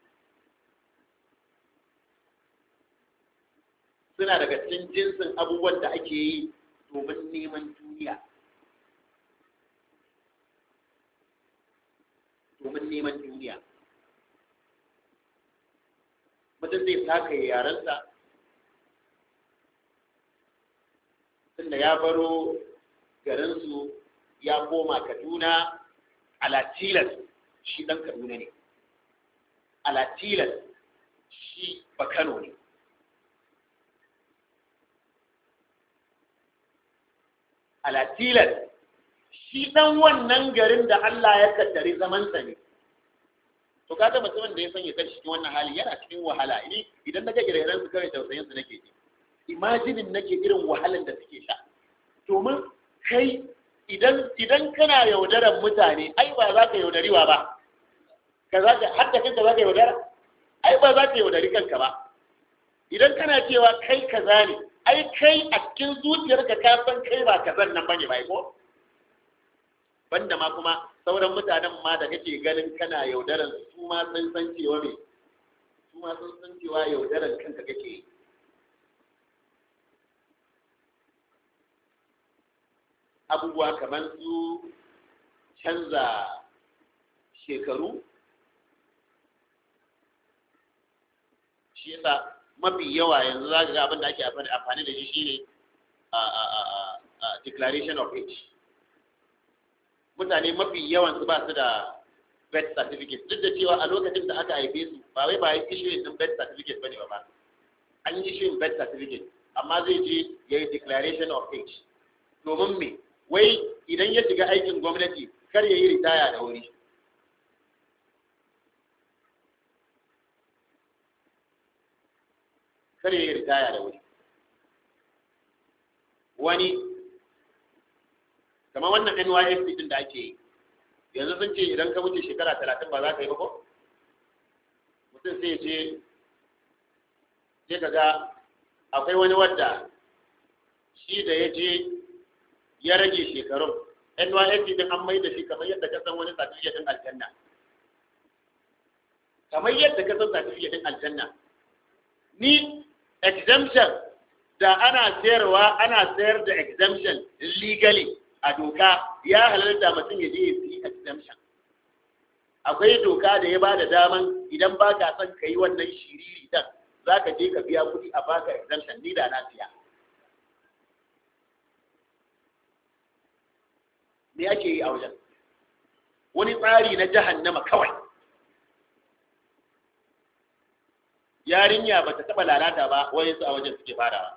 S1: suna daga cikin jinsin abubuwan da ake yi domin neman duniya domin neman duniya mutum zai taka yarensa tunda ya baro garinsu ya koma kaduna alatilas shi ɗan kaduna ne alatilas shi bakano ne alatilas shi ɗan wannan garin da Allah ya kaddari zamansa ne to kaga mutumin da ya sanya kan cikin wannan hali yana cikin wahala ni idan naga ire su kawai tausayin su nake ji imajinin nake irin wahalan da suke sha domin kai idan idan kana yaudaran mutane ai ba za ka yaudariwa ba ka za ka hatta kanka za ka yaudara ai ba za ka yaudari kanka ba idan kana cewa kai kaza ne ai kai a cikin zuciyarka ka san kai ba kazan nan bane bai ko banda ma kuma sauran mutanen ma da kake ganin kana yaudaran su ma sun san cewa me su ma sun san cewa yaudaran kanka kake yi abubuwa kamar su canza shekaru shi yasa mafi yawa yanzu za ga abin da ake amfani da shi shine a declaration of age mutane mafi yawan su ba su da birth certificate duk da cewa a lokacin da aka haife su ba wai ba yi issuing din birth certificate bane ba ba an yi issuing birth certificate amma zai je ya yi declaration of age domin me wai idan ya shiga aikin gwamnati kar ya yi ritaya da wuri kar ya yi ritaya da wuri wani kamar wannan NYSC din da ake yi yanzu sun ce idan ka wuce shekara talatin ba za ka yi ba ko mutum sai ce sai ka ga akwai wani wadda shi da ya je ya rage shekarun NYSC din an mai da shi kamar yadda ka san wani certificate din aljanna kamar yadda ka san certificate din aljanna ni exemption da ana sayarwa ana sayar da exemption legally a doka ya halarta mutum ya je ya fi exemption akwai doka da ya bada daman idan ba ka son ka yi wannan shiriri dan za ka je ka biya kuɗi a baka exemption ni da na siya me ake yi a wajen wani tsari na jahannama kawai yarinya ba ta taɓa lalata ba wani su a wajen suke farawa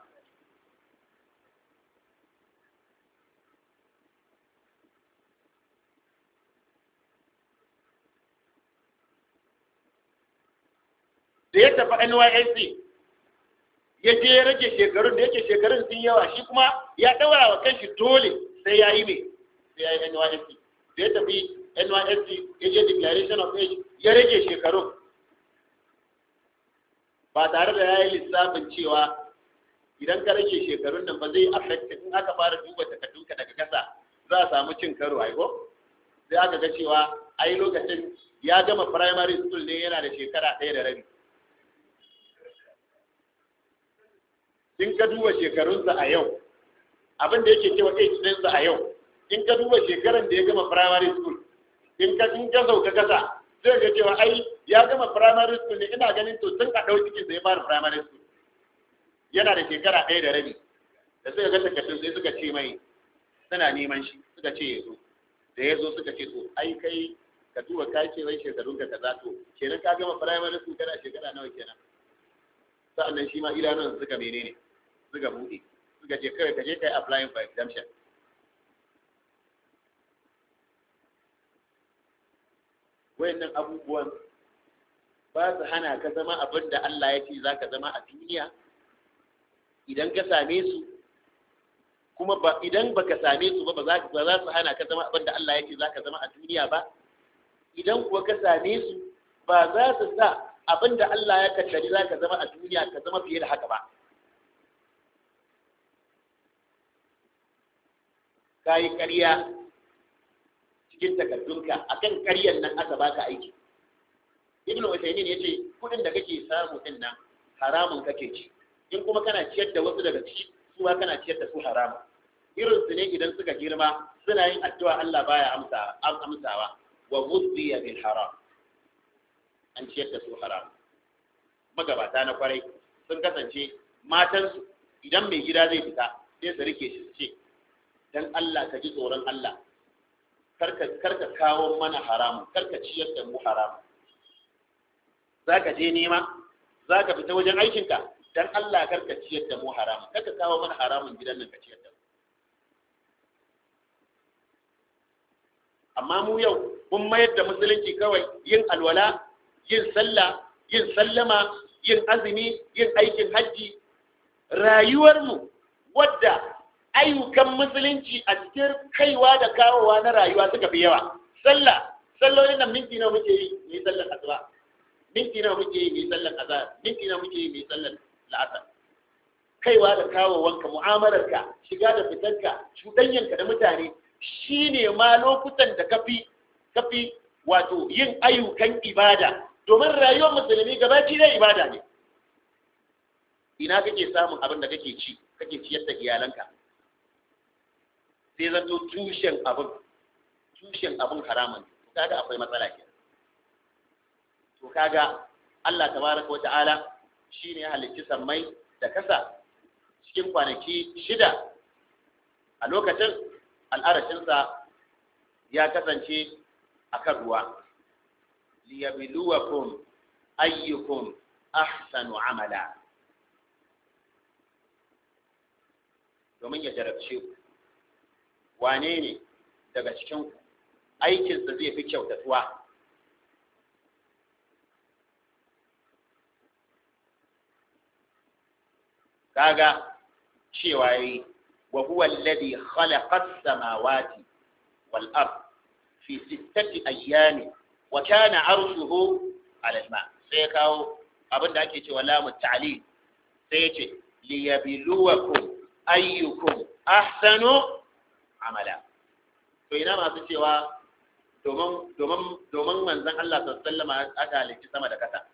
S1: da ya tafi NYSC ya je ya rage shekarun da yake shekarun sun yawa shi kuma ya ɗaura wa kanshi dole sai ya yi mai sai ya yi NYSC da ya tafi NYSC ya je declaration of age ya rage shekarun ba tare da ya yi lissafin cewa idan ka rage shekarun nan ba zai affect in aka fara duba takardunka daga kasa za a samu cin karo aiko sai aka ga cewa ai lokacin ya gama primary school ne yana da shekara ɗaya da rabi in ka duba shekarunsa a yau abin da yake cewa age ɗinsa a yau in ka duba shekaran da ya gama primary school in ka in ka sauka kasa zai ga cewa ai ya gama primary school ne ina ganin to tun a ɗau cikin ya fara primary school yana da shekara ɗaya da rabi da suka ga takardun sai suka ce mai suna neman shi suka ce ya zo da ya zo suka ce to ai kai ka duba ka ce wai shekarun ka kaza to kenan ka gama primary school kana shekara nawa kenan sa'annan shi ma idanun suka menene suka buɗe suka ce kawai ka je kai applying for exemption wayannan abubuwan ba su hana ka zama abin da Allah ya ce za ka zama a duniya idan ka same su kuma ba idan baka same su ba ba za ba za su hana ka zama abin da Allah ya ce za ka zama a duniya ba idan kuwa ka same su ba za su sa abin da Allah ya kaddari za ka zama a duniya ka zama fiye da haka ba ka yi ƙarya cikin takardunka akan ƙaryar nan aka baka aiki ibn Uthaymeen yace kudin da kake samu din nan haramun kake ci in kuma kana ciyar da wasu daga ciki su ma kana ciyar da su haramun irin su ne idan suka girma suna yin addu'a Allah baya amsa amsawa wa ghudhiya bil haram an ciyar da su haram magabata na kwarai sun kasance matansu idan mai gida zai fita sai su rike shi su ce dan Allah ka ji tsoron Allah karka karka kawo mana haramun karka ciyar da mu haramun zaka je nema zaka fita wajen aikinka dan Allah karka ciyar da mu haramun karka kawo mana haramun gidan nan ka ciyar da mu amma mu yau mun mayar da musulunci kawai yin alwala yin sallah yin sallama yin azumi yin aikin hajji rayuwarmu wadda ayyukan musulunci a cikin kaiwa da kawowa na rayuwa suka fi yawa sallah sallolin nan minti nawa muke yi mu yi sallar asuba minti nawa muke yi mu yi sallar azhar minti nawa muke yi mu yi sallar la'asar kaiwa da kawowanka mu'amalarka shiga da fitarka cuɗanyanka da mutane shine ma lokutan da kafi kafi wato yin ayyukan ibada domin rayuwar musulmi gabaci da ibada ne ina kake samun abin da kake ci kake ciyar da iyalanka sai zato tushen abin tushen abin haramun to kaga akwai matsala ke to kaga Allah tabaraka wa ta'ala shine ya halicci sammai da kasa cikin kwanaki shida a lokacin al'arashinsa ya kasance akan ruwa liyabluwakum ayyukum ahsanu amala domin ya jarabce ku wane ne daga cikin aikinsa zai fi kyautatuwa kaga cewa yi wa huwa alladhi khalaqa as-samawati wal ard fi sittati ayyamin wa kana arshuhu ala al-ma sai ya kawo abin da ake cewa lamu ta'lil sai ya ce liyabluwakum ayyukum ahsanu amala to ina masu cewa domin domin domin manzon Allah sallallahu alaihi wasallam aka halicci sama da kasa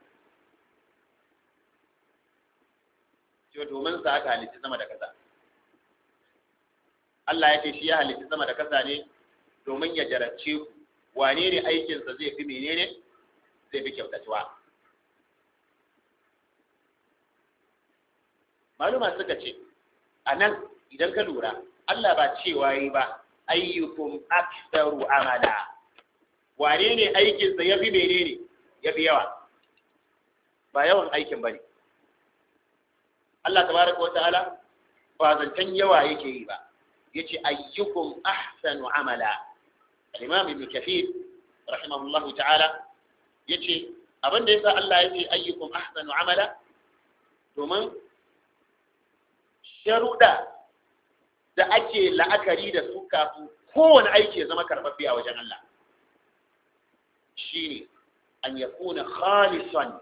S1: cewa domin sa aka halicci sama da kasa Allah ya ce shi ya halicci sama da kasa ne domin ya jarabce ku wane ne aikinsa zai fi menene zai fi kyautatuwa maluma suka ce a nan idan ka lura Allah ba cewa yi ba ayyukum aktsaru amala wane ne aikinsa ya fi menene ya fi yawa ba yawan aikin ba ne Allah tabaraka wa ta'ala ba zancen yawa yake yi ba yace ayyukum ahsanu amala al-imam ibn kathir rahimahullahu ta'ala yace abin da yasa Allah yace ayyukum ahsanu amala domin sharuda da ake la'akari da su kafin kowane aiki ya zama karɓaɓɓe a wajen Allah shine an yakuna khalisan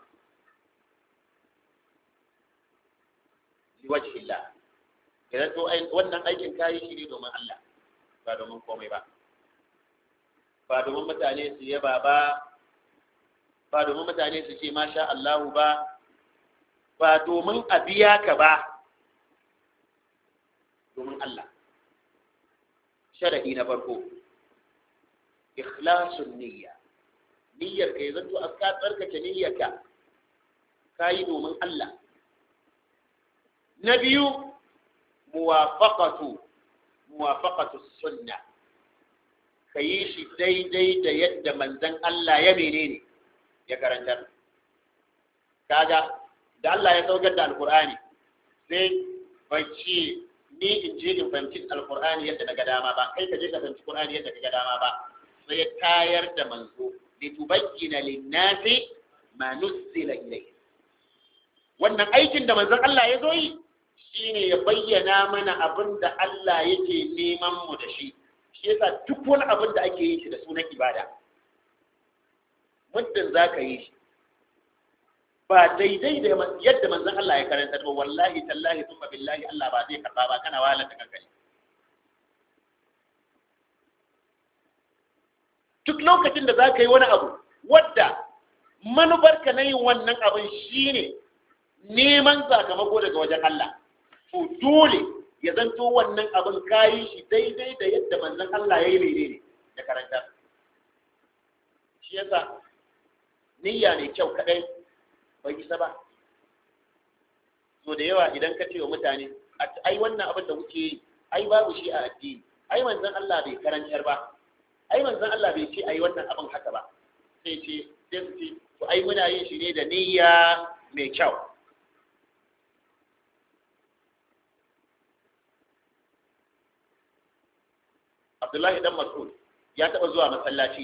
S1: liwajhi Allah idan to wannan aikin kayi shi ne domin Allah ba domin komai ba ba domin mutane su yaba ba ba domin mutane su ce masha Allahu ba ba domin a biya ka ba domin Allah sharadi na farko ikhlasun niyya niyyar ka yanzu a ka tsarkake niyyarka kayi domin Allah na biyu muwafaqatu muwafaqatu sunna ka yi shi daidai da yadda manzon Allah ya menene ya karantar kaga da Allah ya saukar da alkur'ani sai bai ce ni in je in fahimci alkur'ani yadda na ga dama ba kai ka je ka fahimci qur'ani yadda ka ga dama ba sai ya tayar da manzo litubayyana lin-nasi ma nuzila ilayhi wannan aikin da manzon Allah ya zo yi shine ya bayyana mana abin da Allah yake neman mu da shi shi yasa duk wani abin da ake yi shi da sunan ibada muddin za ka yi shi ba daidai da yadda manzon Allah ya karanta ba wallahi tallahi thumma billahi Allah ba zai karba ba kana wahalar da kanka duk lokacin da za ka yi wani abu wadda manufarka na yin wannan abin shine neman sakamako daga wajen Allah to dole ya zanto wannan abin kayi shi daidai da yadda manzon Allah ya yi menene da karanta shi yasa niyya ne kyau kadai bai isa ba so da yawa idan ka ce wa mutane ai wannan abin da kuke yi ai babu shi a addini ai manzon Allah bai karantar ba ai manzon Allah bai ce ai wannan abin haka ba sai ce sai su ce to ai muna yin shi ne da niyya mai kyau Abdullahi dan Mas'ud ya taɓa zuwa masallaci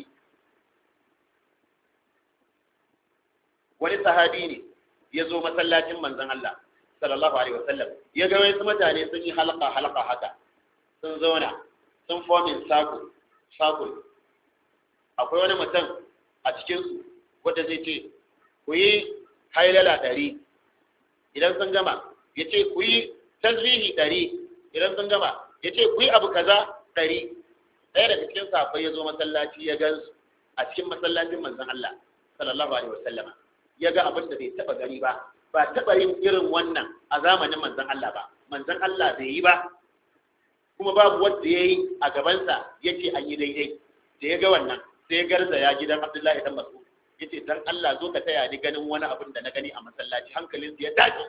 S1: wani sahabi ne ya zo masallacin manzon Allah sallallahu alaihi wasallam ya ga wasu mutane sun yi halaka halaka haka sun zauna sun fomin sako sako akwai wani mutum a cikin su wanda zai ce ku yi hailala ɗari idan sun gama ya ce ku yi tasbihi ɗari idan sun gama ya ce ku yi abu kaza ɗari ɗaya daga cikin safai ya zo masallaci ya gansu a cikin masallacin manzon Allah sallallahu alaihi wasallama ya ga abin da bai taba gani ba ba taba yin irin wannan a zamanin manzon Allah ba manzon Allah bai yi ba kuma babu wanda yayi a gabansa yace an yi daidai da ya ga wannan sai ya garza ya gidan Abdullahi dan Mas'ud yace dan Allah zo ka taya ni ganin wani abin da na gani a masallaci hankalin ya dace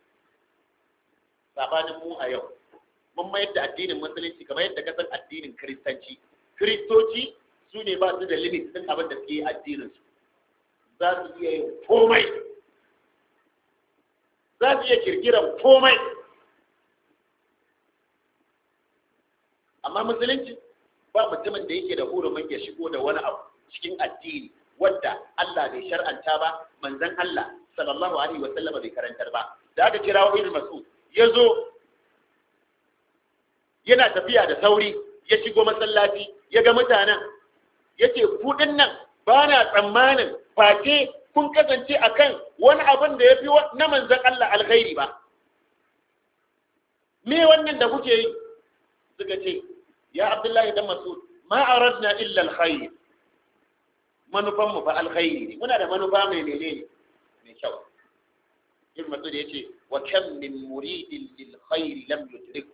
S1: sabanin mu a yau mun mayar da addinin musulunci kamar yadda ka san addinin kiristanci kiristoci su ne ba su da limit din abin da suke yi addinin su za su iya yin komai za su iya kirkiran komai amma musulunci ba mutumin da yake da hurumin ya shigo da wani abu cikin addini wadda Allah bai shar'anta ba manzon Allah sallallahu alaihi wa sallama bai karantar ba da aka kira wa ibn mas'ud ya zo yana tafiya da sauri ya shigo masallaci ya ga mutanen ya ce kuɗin nan ba na tsammanin face kun kasance a kan wani abin da ya fi na manzan Allah alkhairi ba me wannan da kuke yi suka ce ya abdullahi dan masud ma aradna illa alkhair manufan mu fa alkhairi ne muna da manufa mai menene mai kyau ibn masud yace wa kam min muridin lil khair lam yudrik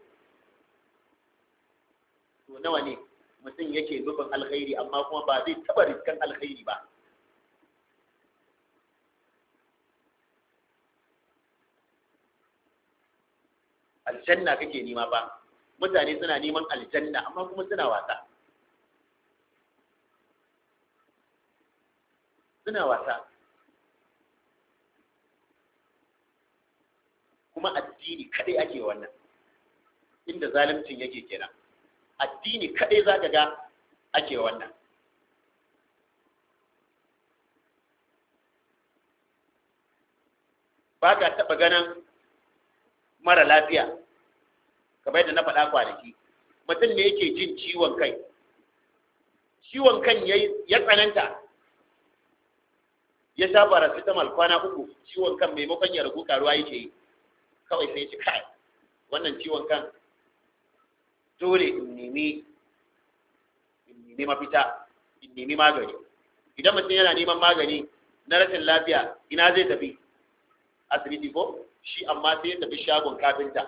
S1: to nawa ne mutum yake nufin alkhairi amma kuma ba zai taba riskan alkhairi ba aljanna kake nema ba mutane suna neman aljanna amma kuma suna wasa suna wasa kuma addini kadai ake wannan inda zalimcin yake kenan addini kadai za ka ga ake wannan ba ka taɓa ganin mara lafiya kamar yadda na faɗa kwanaki mutum ne yake jin ciwon kai ciwon kan ya tsananta ya sha paracetamol kwana uku ciwon kan maimakon ya ragu karuwa yake yi kawai sai ci kai wannan ciwon kan dole in nemi in nemi mafita in nemi magani idan mutum yana neman magani na rashin lafiya ina zai tafi asibiti ko shi amma sai ya tafi shagon kafinta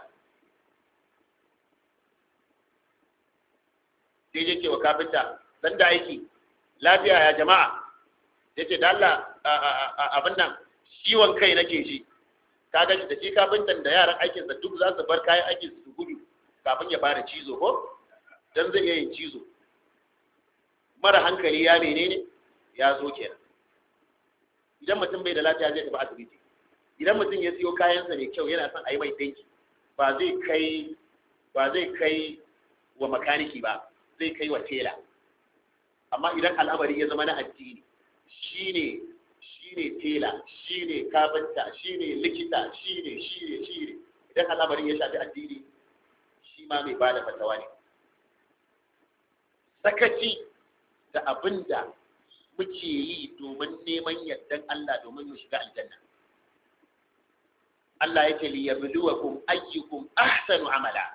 S1: sai je cewa kafinta dan da aiki lafiya ya jama'a ya ce da Allah abin nan ciwon kai nake shi kaga da shi kafintan da yaran aikinsa duk za su bar kayan aikin su gudu kafin ya fara cizo ko dan zai iya yin cizo mara hankali ya menene ya zo kenan idan mutum bai da lafiya zai tafi asibiti idan mutum ya siyo kayansa mai kyau yana son a yi mai dinki ba zai kai ba zai kai wa makaniki ba zai kai wa tela amma idan al'amari ya zama na addini shine shine tela shine kafinta shine likita shine shine shine idan al'amarin ya shafi addini shi ma mai bada fatawa ne sakaci da abin da muke yi domin neman yardan Allah domin mu shiga aljanna Allah yake li yabluwakum ayyukum ahsanu amala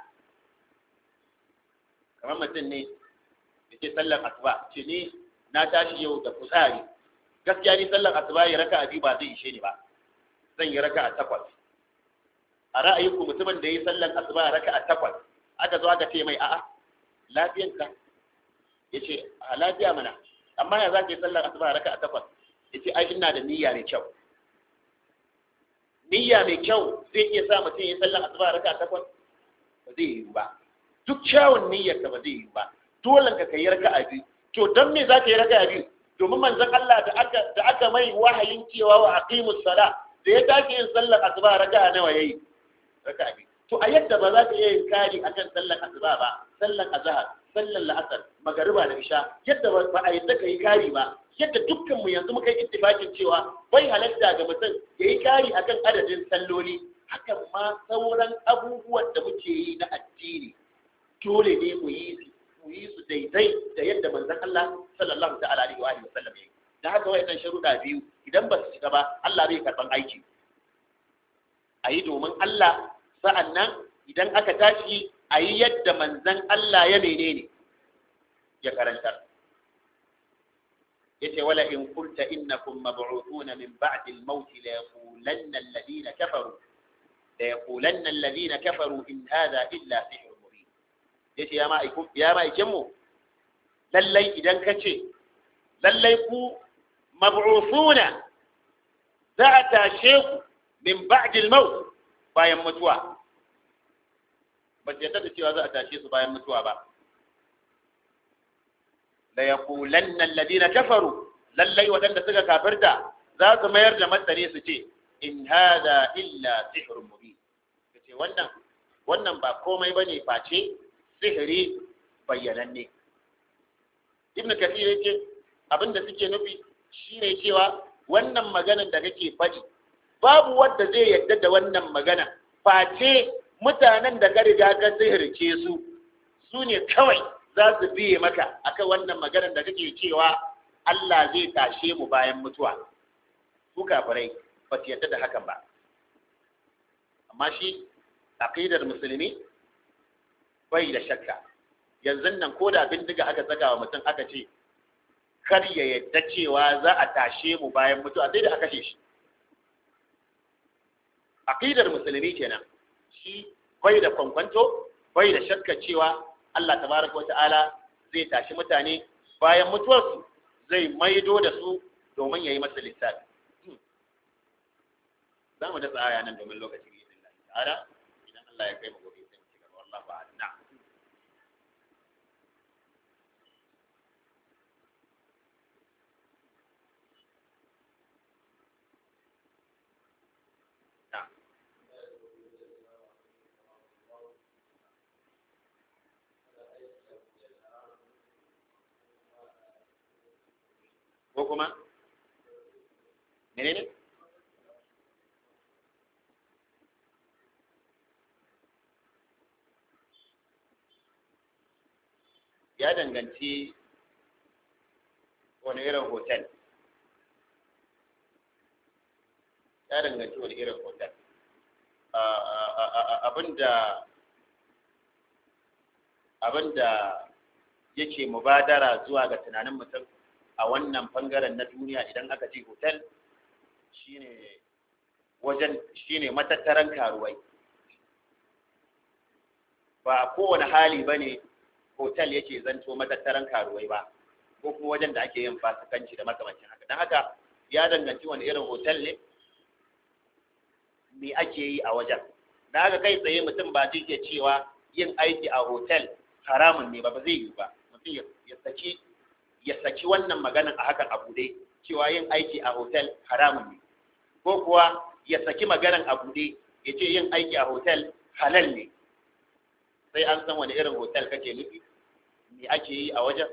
S1: kamar mutum ne yake sallar asuba ce ni na tashi yau da kusari gaskiya ni sallar asuba ya raka biyu ba zai ishe ni ba zan yi raka a takwas a ra'ayinku mutumin da ya yi sallar asuba ya raka a takwas aka zo aka ce mai a'a lafiyanka ya ce a lafiya mana amma ya za ka yi sallar asuba ya raka a takwas ya ce ai ina da niyya mai kyau niyya mai kyau zai iya sa mutum ya yi sallar asuba ya raka a takwas ba zai yi ba duk kyawun niyyarka ba zai yi ba dole ka kai raka a biyu to don me za ka yi raka a biyu domin manzon Allah da aka da aka mai wahayin cewa wa aqimus sala da ya tashi yin sallar asuba raka nawa yayi raka a biyu to a yadda ba za ka iya yin kari akan sallar asuba ba sallar azhar sallar la'asar magariba da isha yadda ba a yadda ka yi kari ba yadda dukkan mu yanzu muka yi ittifakin cewa bai halatta ga mutum ya yi kari akan adadin salloli hakan ma sauran abubuwan da muke yi na addini dole ne mu yi su mu yi su daidai da yadda manzon Allah sallallahu ta'ala alaihi wa alihi wasallam yayi da haka wayannan sharuɗa biyu idan ba su shiga ba Allah bai karban aiki a yi domin Allah sa'annan idan aka tashi a yi yadda manzon Allah ya menene ya karantar yace wala in qulta innakum mab'uthuna min ba'di al-maut la yaqulanna alladhina kafaru la yaqulanna alladhina kafaru in hadha illa sihr mubin yace ya ma'aikum ya ma'aikin mu lallai idan kace lallai ku mab'uthuna za a tashe ku min ba'di al-maut bayan mutuwa ba ta yadda da cewa za a tashe su bayan mutuwa ba la yaqulanna alladhina kafaru lallai wadanda suka kafirta za su mayar da martani su ce in hada illa sihrun mubin kace wannan wannan ba komai bane face sihiri bayyananne ibnu kathir yake abinda suke nufi shine cewa wannan maganar da kake faɗi babu wanda zai yadda da wannan magana face mutanen da ka riga ka sihirce su su ne kawai za su biye maka akan wannan maganar da kake cewa Allah zai tashe mu bayan mutuwa su kafirai ba su yadda da hakan ba amma shi aqidar musulmi bai da shakka yanzu nan ko da bindiga aka saka wa mutum aka ce kar ya yadda cewa za a tashe mu bayan mutuwa sai da aka kashe shi aqidar musulmi kenan shi bai da kwankwanto bai da shakka cewa Allah tabaraka wa ta'ala zai tashi mutane bayan mutuwarsu zai maido da su domin ya yi masa lissafi za mu dasa aya nan domin lokaci bi idin ta'ala idan Allah ya kai mu gobe sai mu ci gaba wallahi ba'ala na ko kuma menene ya danganci wani irin hotel ya danganci wani irin hotel abinda abinda yake mubadara zuwa ga tunanin mutum a wannan bangaren na duniya idan aka ce hotel shine wajen shine matattaran karuwai ba kowane hali ba ne hotel yake zanto matattaran karuwai ba ko kuma wajen da ake yin fasikanci da makamancin haka don haka ya danganci wani irin hotel ne me ake yi a wajen da haka kai tsaye mutum ba zai iya cewa yin aiki a hotel haramun ne ba ba zai yi ba mutum ya saki ya saki wannan maganan a hakan abu dai cewa yin aiki a hotel haramun ne ko kuwa ya saki maganan abu dai ya ce yin aiki a hotel halal ne sai an san wani irin hotel kake nufi me ake yi a wajen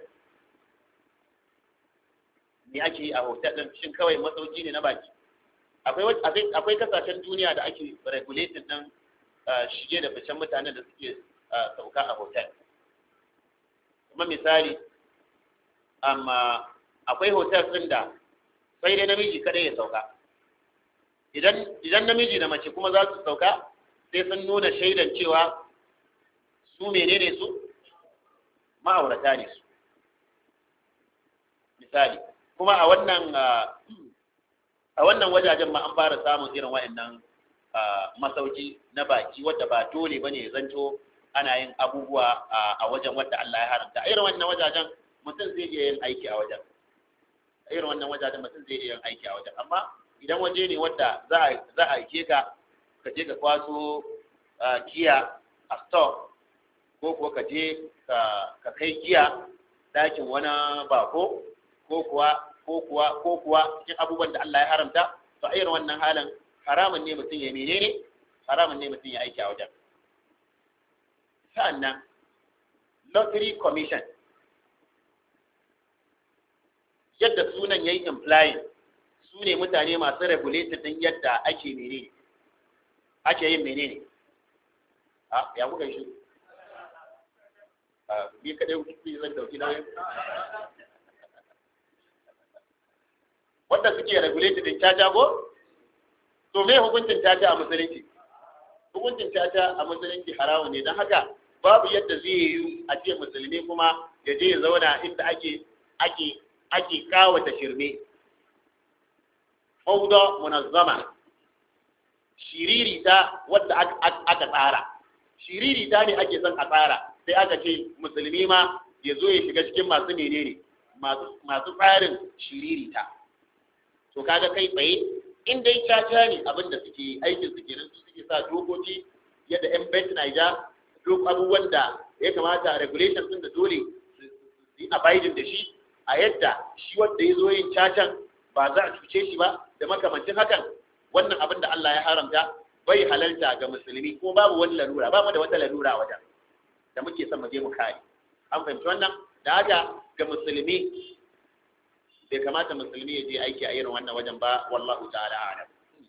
S1: me ake yi a hotel din shin kawai masauki ne na baki akwai akwai kasashen duniya da ake regulating din shige da ficen mutanen da suke sauka a hotel kuma misali amma akwai hotel din da sai dai namiji kadai ya sauka idan idan namiji da mace kuma za su sauka sai sun nuna shaidan cewa su menene su ma'aurata ne su misali kuma a wannan a wannan wajajen ma an fara samun irin wa'annan masauki na baki wadda ba dole bane ya zanto ana yin abubuwa a wajen wadda Allah ya haramta a irin wannan wajajen mutum zai iya yin aiki a wajen a irin wannan wajajen mutum zai iya yin aiki a wajen amma idan waje ne wadda za a za a aike ka ka je ka kwaso giya a store ko kuwa ka je ka kai giya dakin wani bako ko kuwa ko kuwa ko kuwa cikin abubuwan da Allah ya haramta to a irin wannan halin haramun ne mutum ya menene haramun ne mutum ya aiki a wajen sa'annan lottery commission yadda sunan yayi implying su ne mutane masu regulated din yadda ake menene ake yin menene a ya kuka shi a ni kadai kuke zan dauki nauyin wanda suke regulated din caca ko to me hukuncin caca a musulunci hukuncin caca a musulunci haramu ne don haka babu yadda zai yi a ce musulmi kuma ya je ya zauna inda ake ake ake kawata shirme fauda munazzama shiriri ta wadda aka tsara shiriri ta ne ake son a tsara sai aka ce musulmi ma ya zo ya shiga cikin masu menene masu tsarin shiriri ta to kaga kai tsaye in dai caca ne abin da suke aikin su kenan su suke sa dokoki yadda yan bet Niger duk abubuwan da ya kamata regulation din da dole su yi abiding da shi a yadda shi wanda ya zo yin cacan ba za a cuce shi ba da makamancin hakan wannan abin da Allah ya haramta bai halalta ga musulmi ko babu wani lalura ba mu da wata lalura a wajen da muke son mu je mu kare an fahimci wannan da haka ga musulmi bai kamata musulmi ya je aiki a irin wannan wajen ba wallahu ta'ala a'lam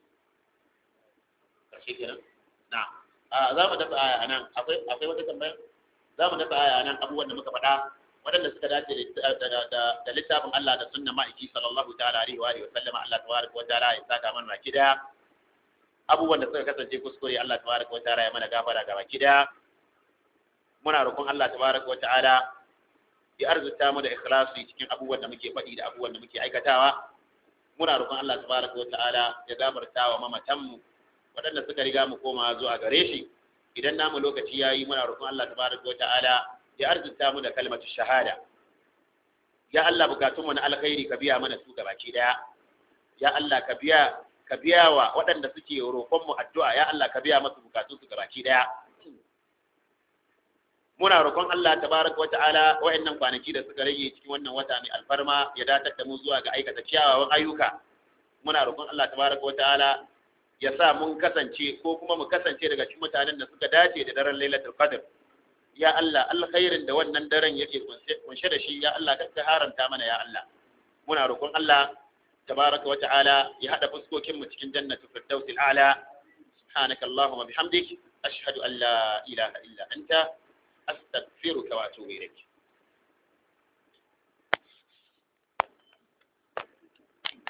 S1: karshe kenan na a za mu dafa aya anan akwai akwai wata tambaya za mu dafa aya anan abubuwan da muka faɗa waɗanda suka dace da littafin Allah da sunna ma'aiki sallallahu ta'ala alaihi wa alihi wa sallama Allah tabaraka wa ta'ala ya saka mana baki daya abubuwan da suka kasance kuskure Allah tabaraka wa ta'ala ya mana gafara ga baki daya muna roƙon Allah tabaraka wa ta'ala ya arzuta mu da ikhlasi cikin abubuwan da muke faɗi da abubuwan da muke aikatawa muna roƙon Allah tabaraka wata'ala ya gafarta wa mamatan mu waɗanda suka riga mu koma zuwa gare shi idan namu lokaci yayi muna roƙon Allah tabaraka wata'ala ya arzuta mu da kalmatu shahada ya Allah bukatun mu na alkhairi ka biya mana su gabaki daya ya Allah ka biya ka biya wa waɗanda suke roƙon mu addu'a ya Allah ka biya masu bukatun su gabaki daya muna roƙon Allah tabaraka wa ta'ala wayannan kwanaki da suka rage cikin wannan wata mai alfarma ya datar da mu zuwa ga aikata kyawawan ayyuka muna roƙon Allah tabaraka wa ta'ala ya sa mun kasance ko kuma mu kasance daga cikin mutanen da suka dace da daren Lailatul Qadr ya Allah alkhairin da wannan daren yake kunshe da shi ya Allah ka haranta mana ya Allah muna roƙon Allah tabaraka wa ta'ala ya hada fuskokin mu cikin jannatul firdausil a'la subhanaka allahumma bihamdik ashhadu an la ilaha illa anta أستغفرك وأتوب إليك